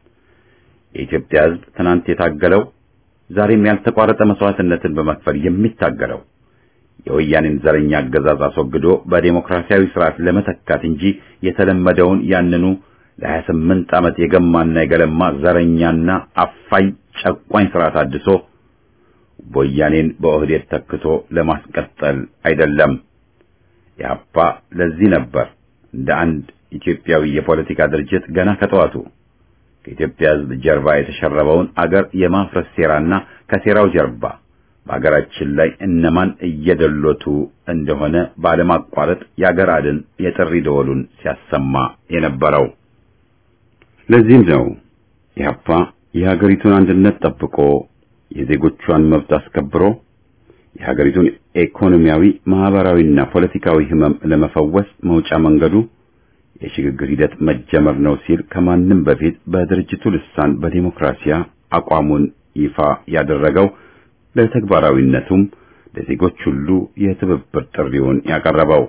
የኢትዮጵያ ሕዝብ ትናንት የታገለው ዛሬም ያልተቋረጠ መስዋዕትነትን በመክፈል የሚታገለው የወያኔን ዘረኛ አገዛዝ አስወግዶ በዴሞክራሲያዊ ስርዓት ለመተካት እንጂ የተለመደውን ያንኑ ለሀያ ስምንት ዓመት የገማና የገለማ ዘረኛና አፋኝ ጨቋኝ ስርዓት አድሶ ወያኔን በኦህዴድ ተክቶ ለማስቀጠል አይደለም። ኢህአፓ ለዚህ ነበር እንደ አንድ ኢትዮጵያዊ የፖለቲካ ድርጅት ገና ከጠዋቱ ከኢትዮጵያ ሕዝብ ጀርባ የተሸረበውን አገር የማፍረስ ሴራና ከሴራው ጀርባ በአገራችን ላይ እነማን እየደሎቱ እንደሆነ ባለማቋረጥ የአገር አድን የጥሪ ደወሉን ሲያሰማ የነበረው። ለዚህም ነው ኢህአፓ የሀገሪቱን አንድነት ጠብቆ የዜጎቿን መብት አስከብሮ የሀገሪቱን ኢኮኖሚያዊ፣ ማህበራዊና ፖለቲካዊ ህመም ለመፈወስ መውጫ መንገዱ የሽግግር ሂደት መጀመር ነው ሲል ከማንም በፊት በድርጅቱ ልሳን በዲሞክራሲያ አቋሙን ይፋ ያደረገው ለተግባራዊነቱም ለዜጎች ሁሉ የትብብር ጥሪውን ያቀረበው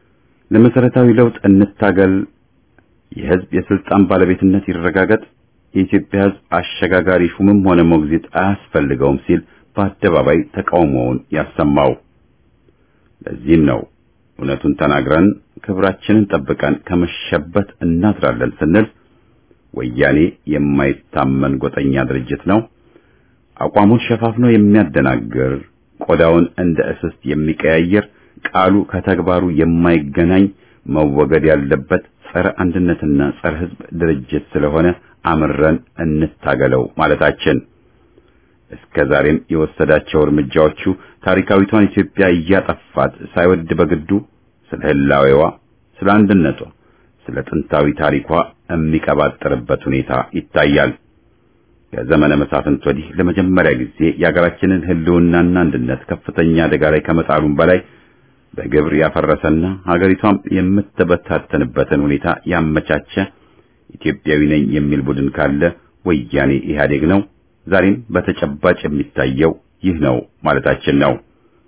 ለመሰረታዊ ለውጥ እንታገል፣ የህዝብ የስልጣን ባለቤትነት ይረጋገጥ፣ የኢትዮጵያ ሕዝብ አሸጋጋሪ ሹምም ሆነ ሞግዚት አያስፈልገውም ሲል በአደባባይ ተቃውሞውን ያሰማው። ለዚህም ነው እውነቱን ተናግረን ክብራችንን ጠብቀን ከመሸበት እናድራለን ስንል ወያኔ የማይታመን ጎጠኛ ድርጅት ነው፣ አቋሙን ሸፋፍኖ የሚያደናግር ቆዳውን እንደ እስስት የሚቀያየር ቃሉ ከተግባሩ የማይገናኝ መወገድ ያለበት ጸረ አንድነትና ጸረ ሕዝብ ድርጅት ስለሆነ አምረን እንታገለው ማለታችን እስከ ዛሬም የወሰዳቸው እርምጃዎቹ ታሪካዊቷን ኢትዮጵያ እያጠፋት ሳይወድ በግዱ ስለ ህላዌዋ፣ ስለ አንድነቷ፣ ስለ ጥንታዊ ታሪኳ የሚቀባጠርበት ሁኔታ ይታያል። ከዘመነ መሳፍንት ወዲህ ለመጀመሪያ ጊዜ የሀገራችንን ህልውናና አንድነት ከፍተኛ አደጋ ላይ ከመጣሉም በላይ በግብር ያፈረሰና ሀገሪቷም የምትበታተንበትን ሁኔታ ያመቻቸ ኢትዮጵያዊ ነኝ የሚል ቡድን ካለ ወያኔ ኢህአዴግ ነው። ዛሬም በተጨባጭ የሚታየው ይህ ነው ማለታችን ነው።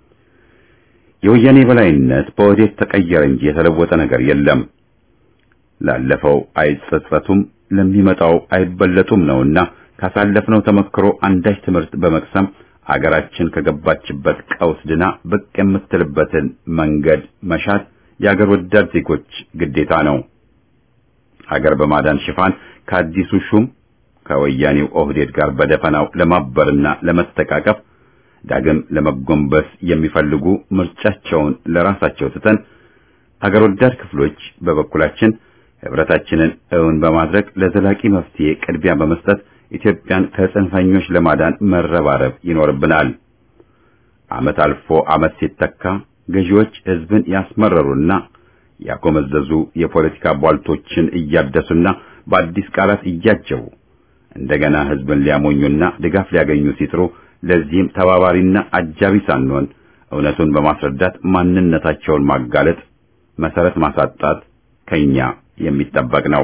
የወያኔ በላይነት በወዴት ተቀየረ እንጂ የተለወጠ ነገር የለም። ላለፈው አይጸጸቱም፣ ለሚመጣው አይበለጡም ነውና ካሳለፍነው ተመክሮ አንዳች ትምህርት በመቅሰም አገራችን ከገባችበት ቀውስ ድና ብቅ የምትልበትን መንገድ መሻት የአገር ወዳድ ዜጎች ግዴታ ነው። ሀገር በማዳን ሽፋን ከአዲሱ ሹም ከወያኔው ኦህዴድ ጋር በደፈናው ለማበርና ለመተቃቀፍ ዳግም ለመጎንበስ የሚፈልጉ ምርጫቸውን ለራሳቸው ትተን አገር ወዳድ ክፍሎች በበኩላችን ህብረታችንን እውን በማድረግ ለዘላቂ መፍትሄ ቅድሚያ በመስጠት ኢትዮጵያን ከጽንፈኞች ለማዳን መረባረብ ይኖርብናል። ዓመት አልፎ ዓመት ሲተካ ገዢዎች ህዝብን ያስመረሩና ያጎመዘዙ የፖለቲካ ቧልቶችን እያደሱና በአዲስ ቃላት እያጀቡ እንደገና ህዝብን ሊያሞኙና ድጋፍ ሊያገኙ ሲጥሩ ለዚህም ተባባሪና አጃቢ ሳንሆን እውነቱን በማስረዳት ማንነታቸውን ማጋለጥ፣ መሰረት ማሳጣት ከኛ የሚጠበቅ ነው።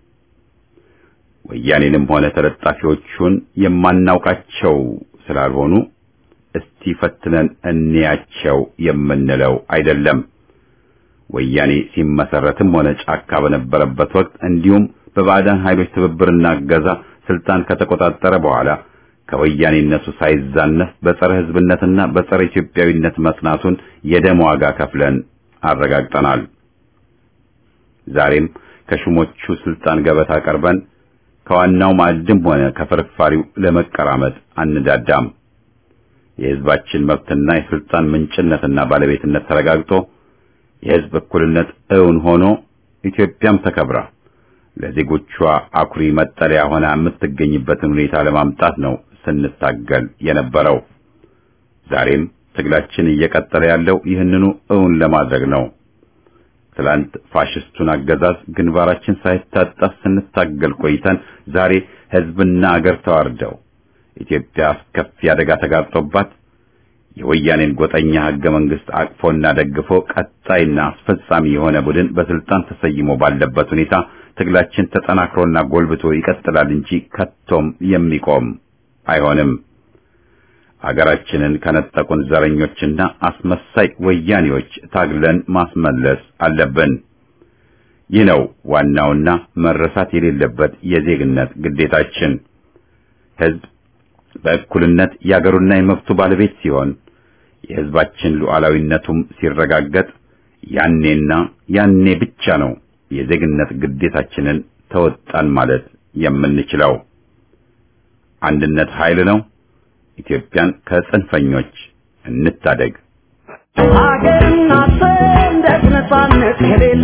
ወያኔንም ሆነ ተለጣፊዎቹን የማናውቃቸው ስላልሆኑ እስቲ ፈትነን እንያቸው የምንለው አይደለም። ወያኔ ሲመሰረትም ሆነ ጫካ በነበረበት ወቅት እንዲሁም በባዕዳን ኃይሎች ትብብርና እገዛ ስልጣን ከተቆጣጠረ በኋላ ከወያኔነቱ ሳይዛነፍ በጸረ ህዝብነትና በጸረ ኢትዮጵያዊነት መጽናቱን የደም ዋጋ ከፍለን አረጋግጠናል። ዛሬም ከሹሞቹ ስልጣን ገበታ ቀርበን ከዋናው ማዕድም ሆነ ከፍርፋሪው ለመቀራመጥ አንዳዳም። የህዝባችን መብትና የስልጣን ምንጭነትና ባለቤትነት ተረጋግጦ የህዝብ እኩልነት እውን ሆኖ ኢትዮጵያም ተከብራ ለዜጎቿ አኩሪ መጠለያ ሆና የምትገኝበትን ሁኔታ ለማምጣት ነው ስንታገል የነበረው። ዛሬም ትግላችን እየቀጠለ ያለው ይህንኑ እውን ለማድረግ ነው። ትላንት ፋሽስቱን አገዛዝ ግንባራችን ሳይታጠፍ ስንታገል ቆይተን ዛሬ ህዝብና አገር ተዋርደው ኢትዮጵያ አስከፊ አደጋ ተጋርጦባት የወያኔን ጎጠኛ ህገ መንግስት አቅፎና ደግፎ ቀጣይና አስፈጻሚ የሆነ ቡድን በስልጣን ተሰይሞ ባለበት ሁኔታ ትግላችን ተጠናክሮና ጎልብቶ ይቀጥላል እንጂ ከቶም የሚቆም አይሆንም። አገራችንን ከነጠቁን ዘረኞችና አስመሳይ ወያኔዎች ታግለን ማስመለስ አለብን። ይህ ነው ዋናውና መረሳት የሌለበት የዜግነት ግዴታችን። ህዝብ በእኩልነት የአገሩና የመብቱ ባለቤት ሲሆን የህዝባችን ሉዓላዊነቱም ሲረጋገጥ ያኔና ያኔ ብቻ ነው የዜግነት ግዴታችንን ተወጣን ማለት የምንችለው። አንድነት ኃይል ነው። ኢትዮጵያን ከጽንፈኞች እንታደግ። ሀገርና ሰንደቅ ነፃነት ከሌለ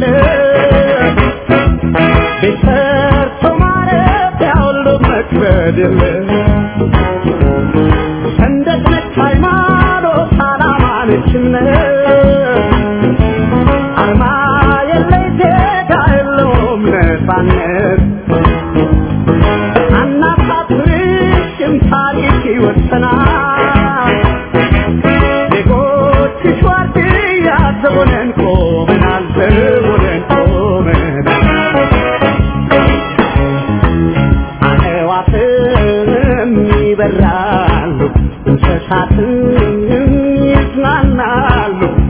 ቤት ሰርቶ ማረፊያ ሁሉ መክበድ የለ ሰንደቅ ነች ሃይማኖት፣ ዓላማ ነች እምነት አርማ የለይ ዜጋ የለውም ነፃነት አናሳፍርሽም ታሪክ ይወሰናል ዜጎችሽ ዋርድያ ዘቦነን ቆመናል ዘቦነን ቆመናል አዕዋፍም ይበራሉ እንስሳትም ይዝናናሉ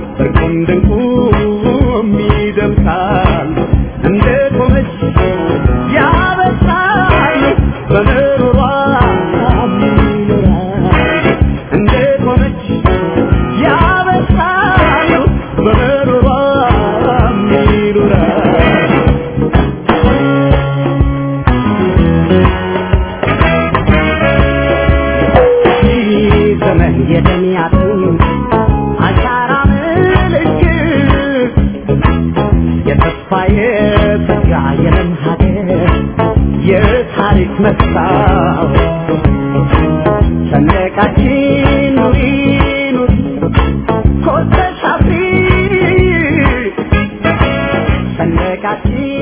የጸጋ የለም ሀገር የታሪክ መስታወት ሰንደቃችን ኑሪ ኑሪ ኮተሽ አብሪ ሰንደቃችን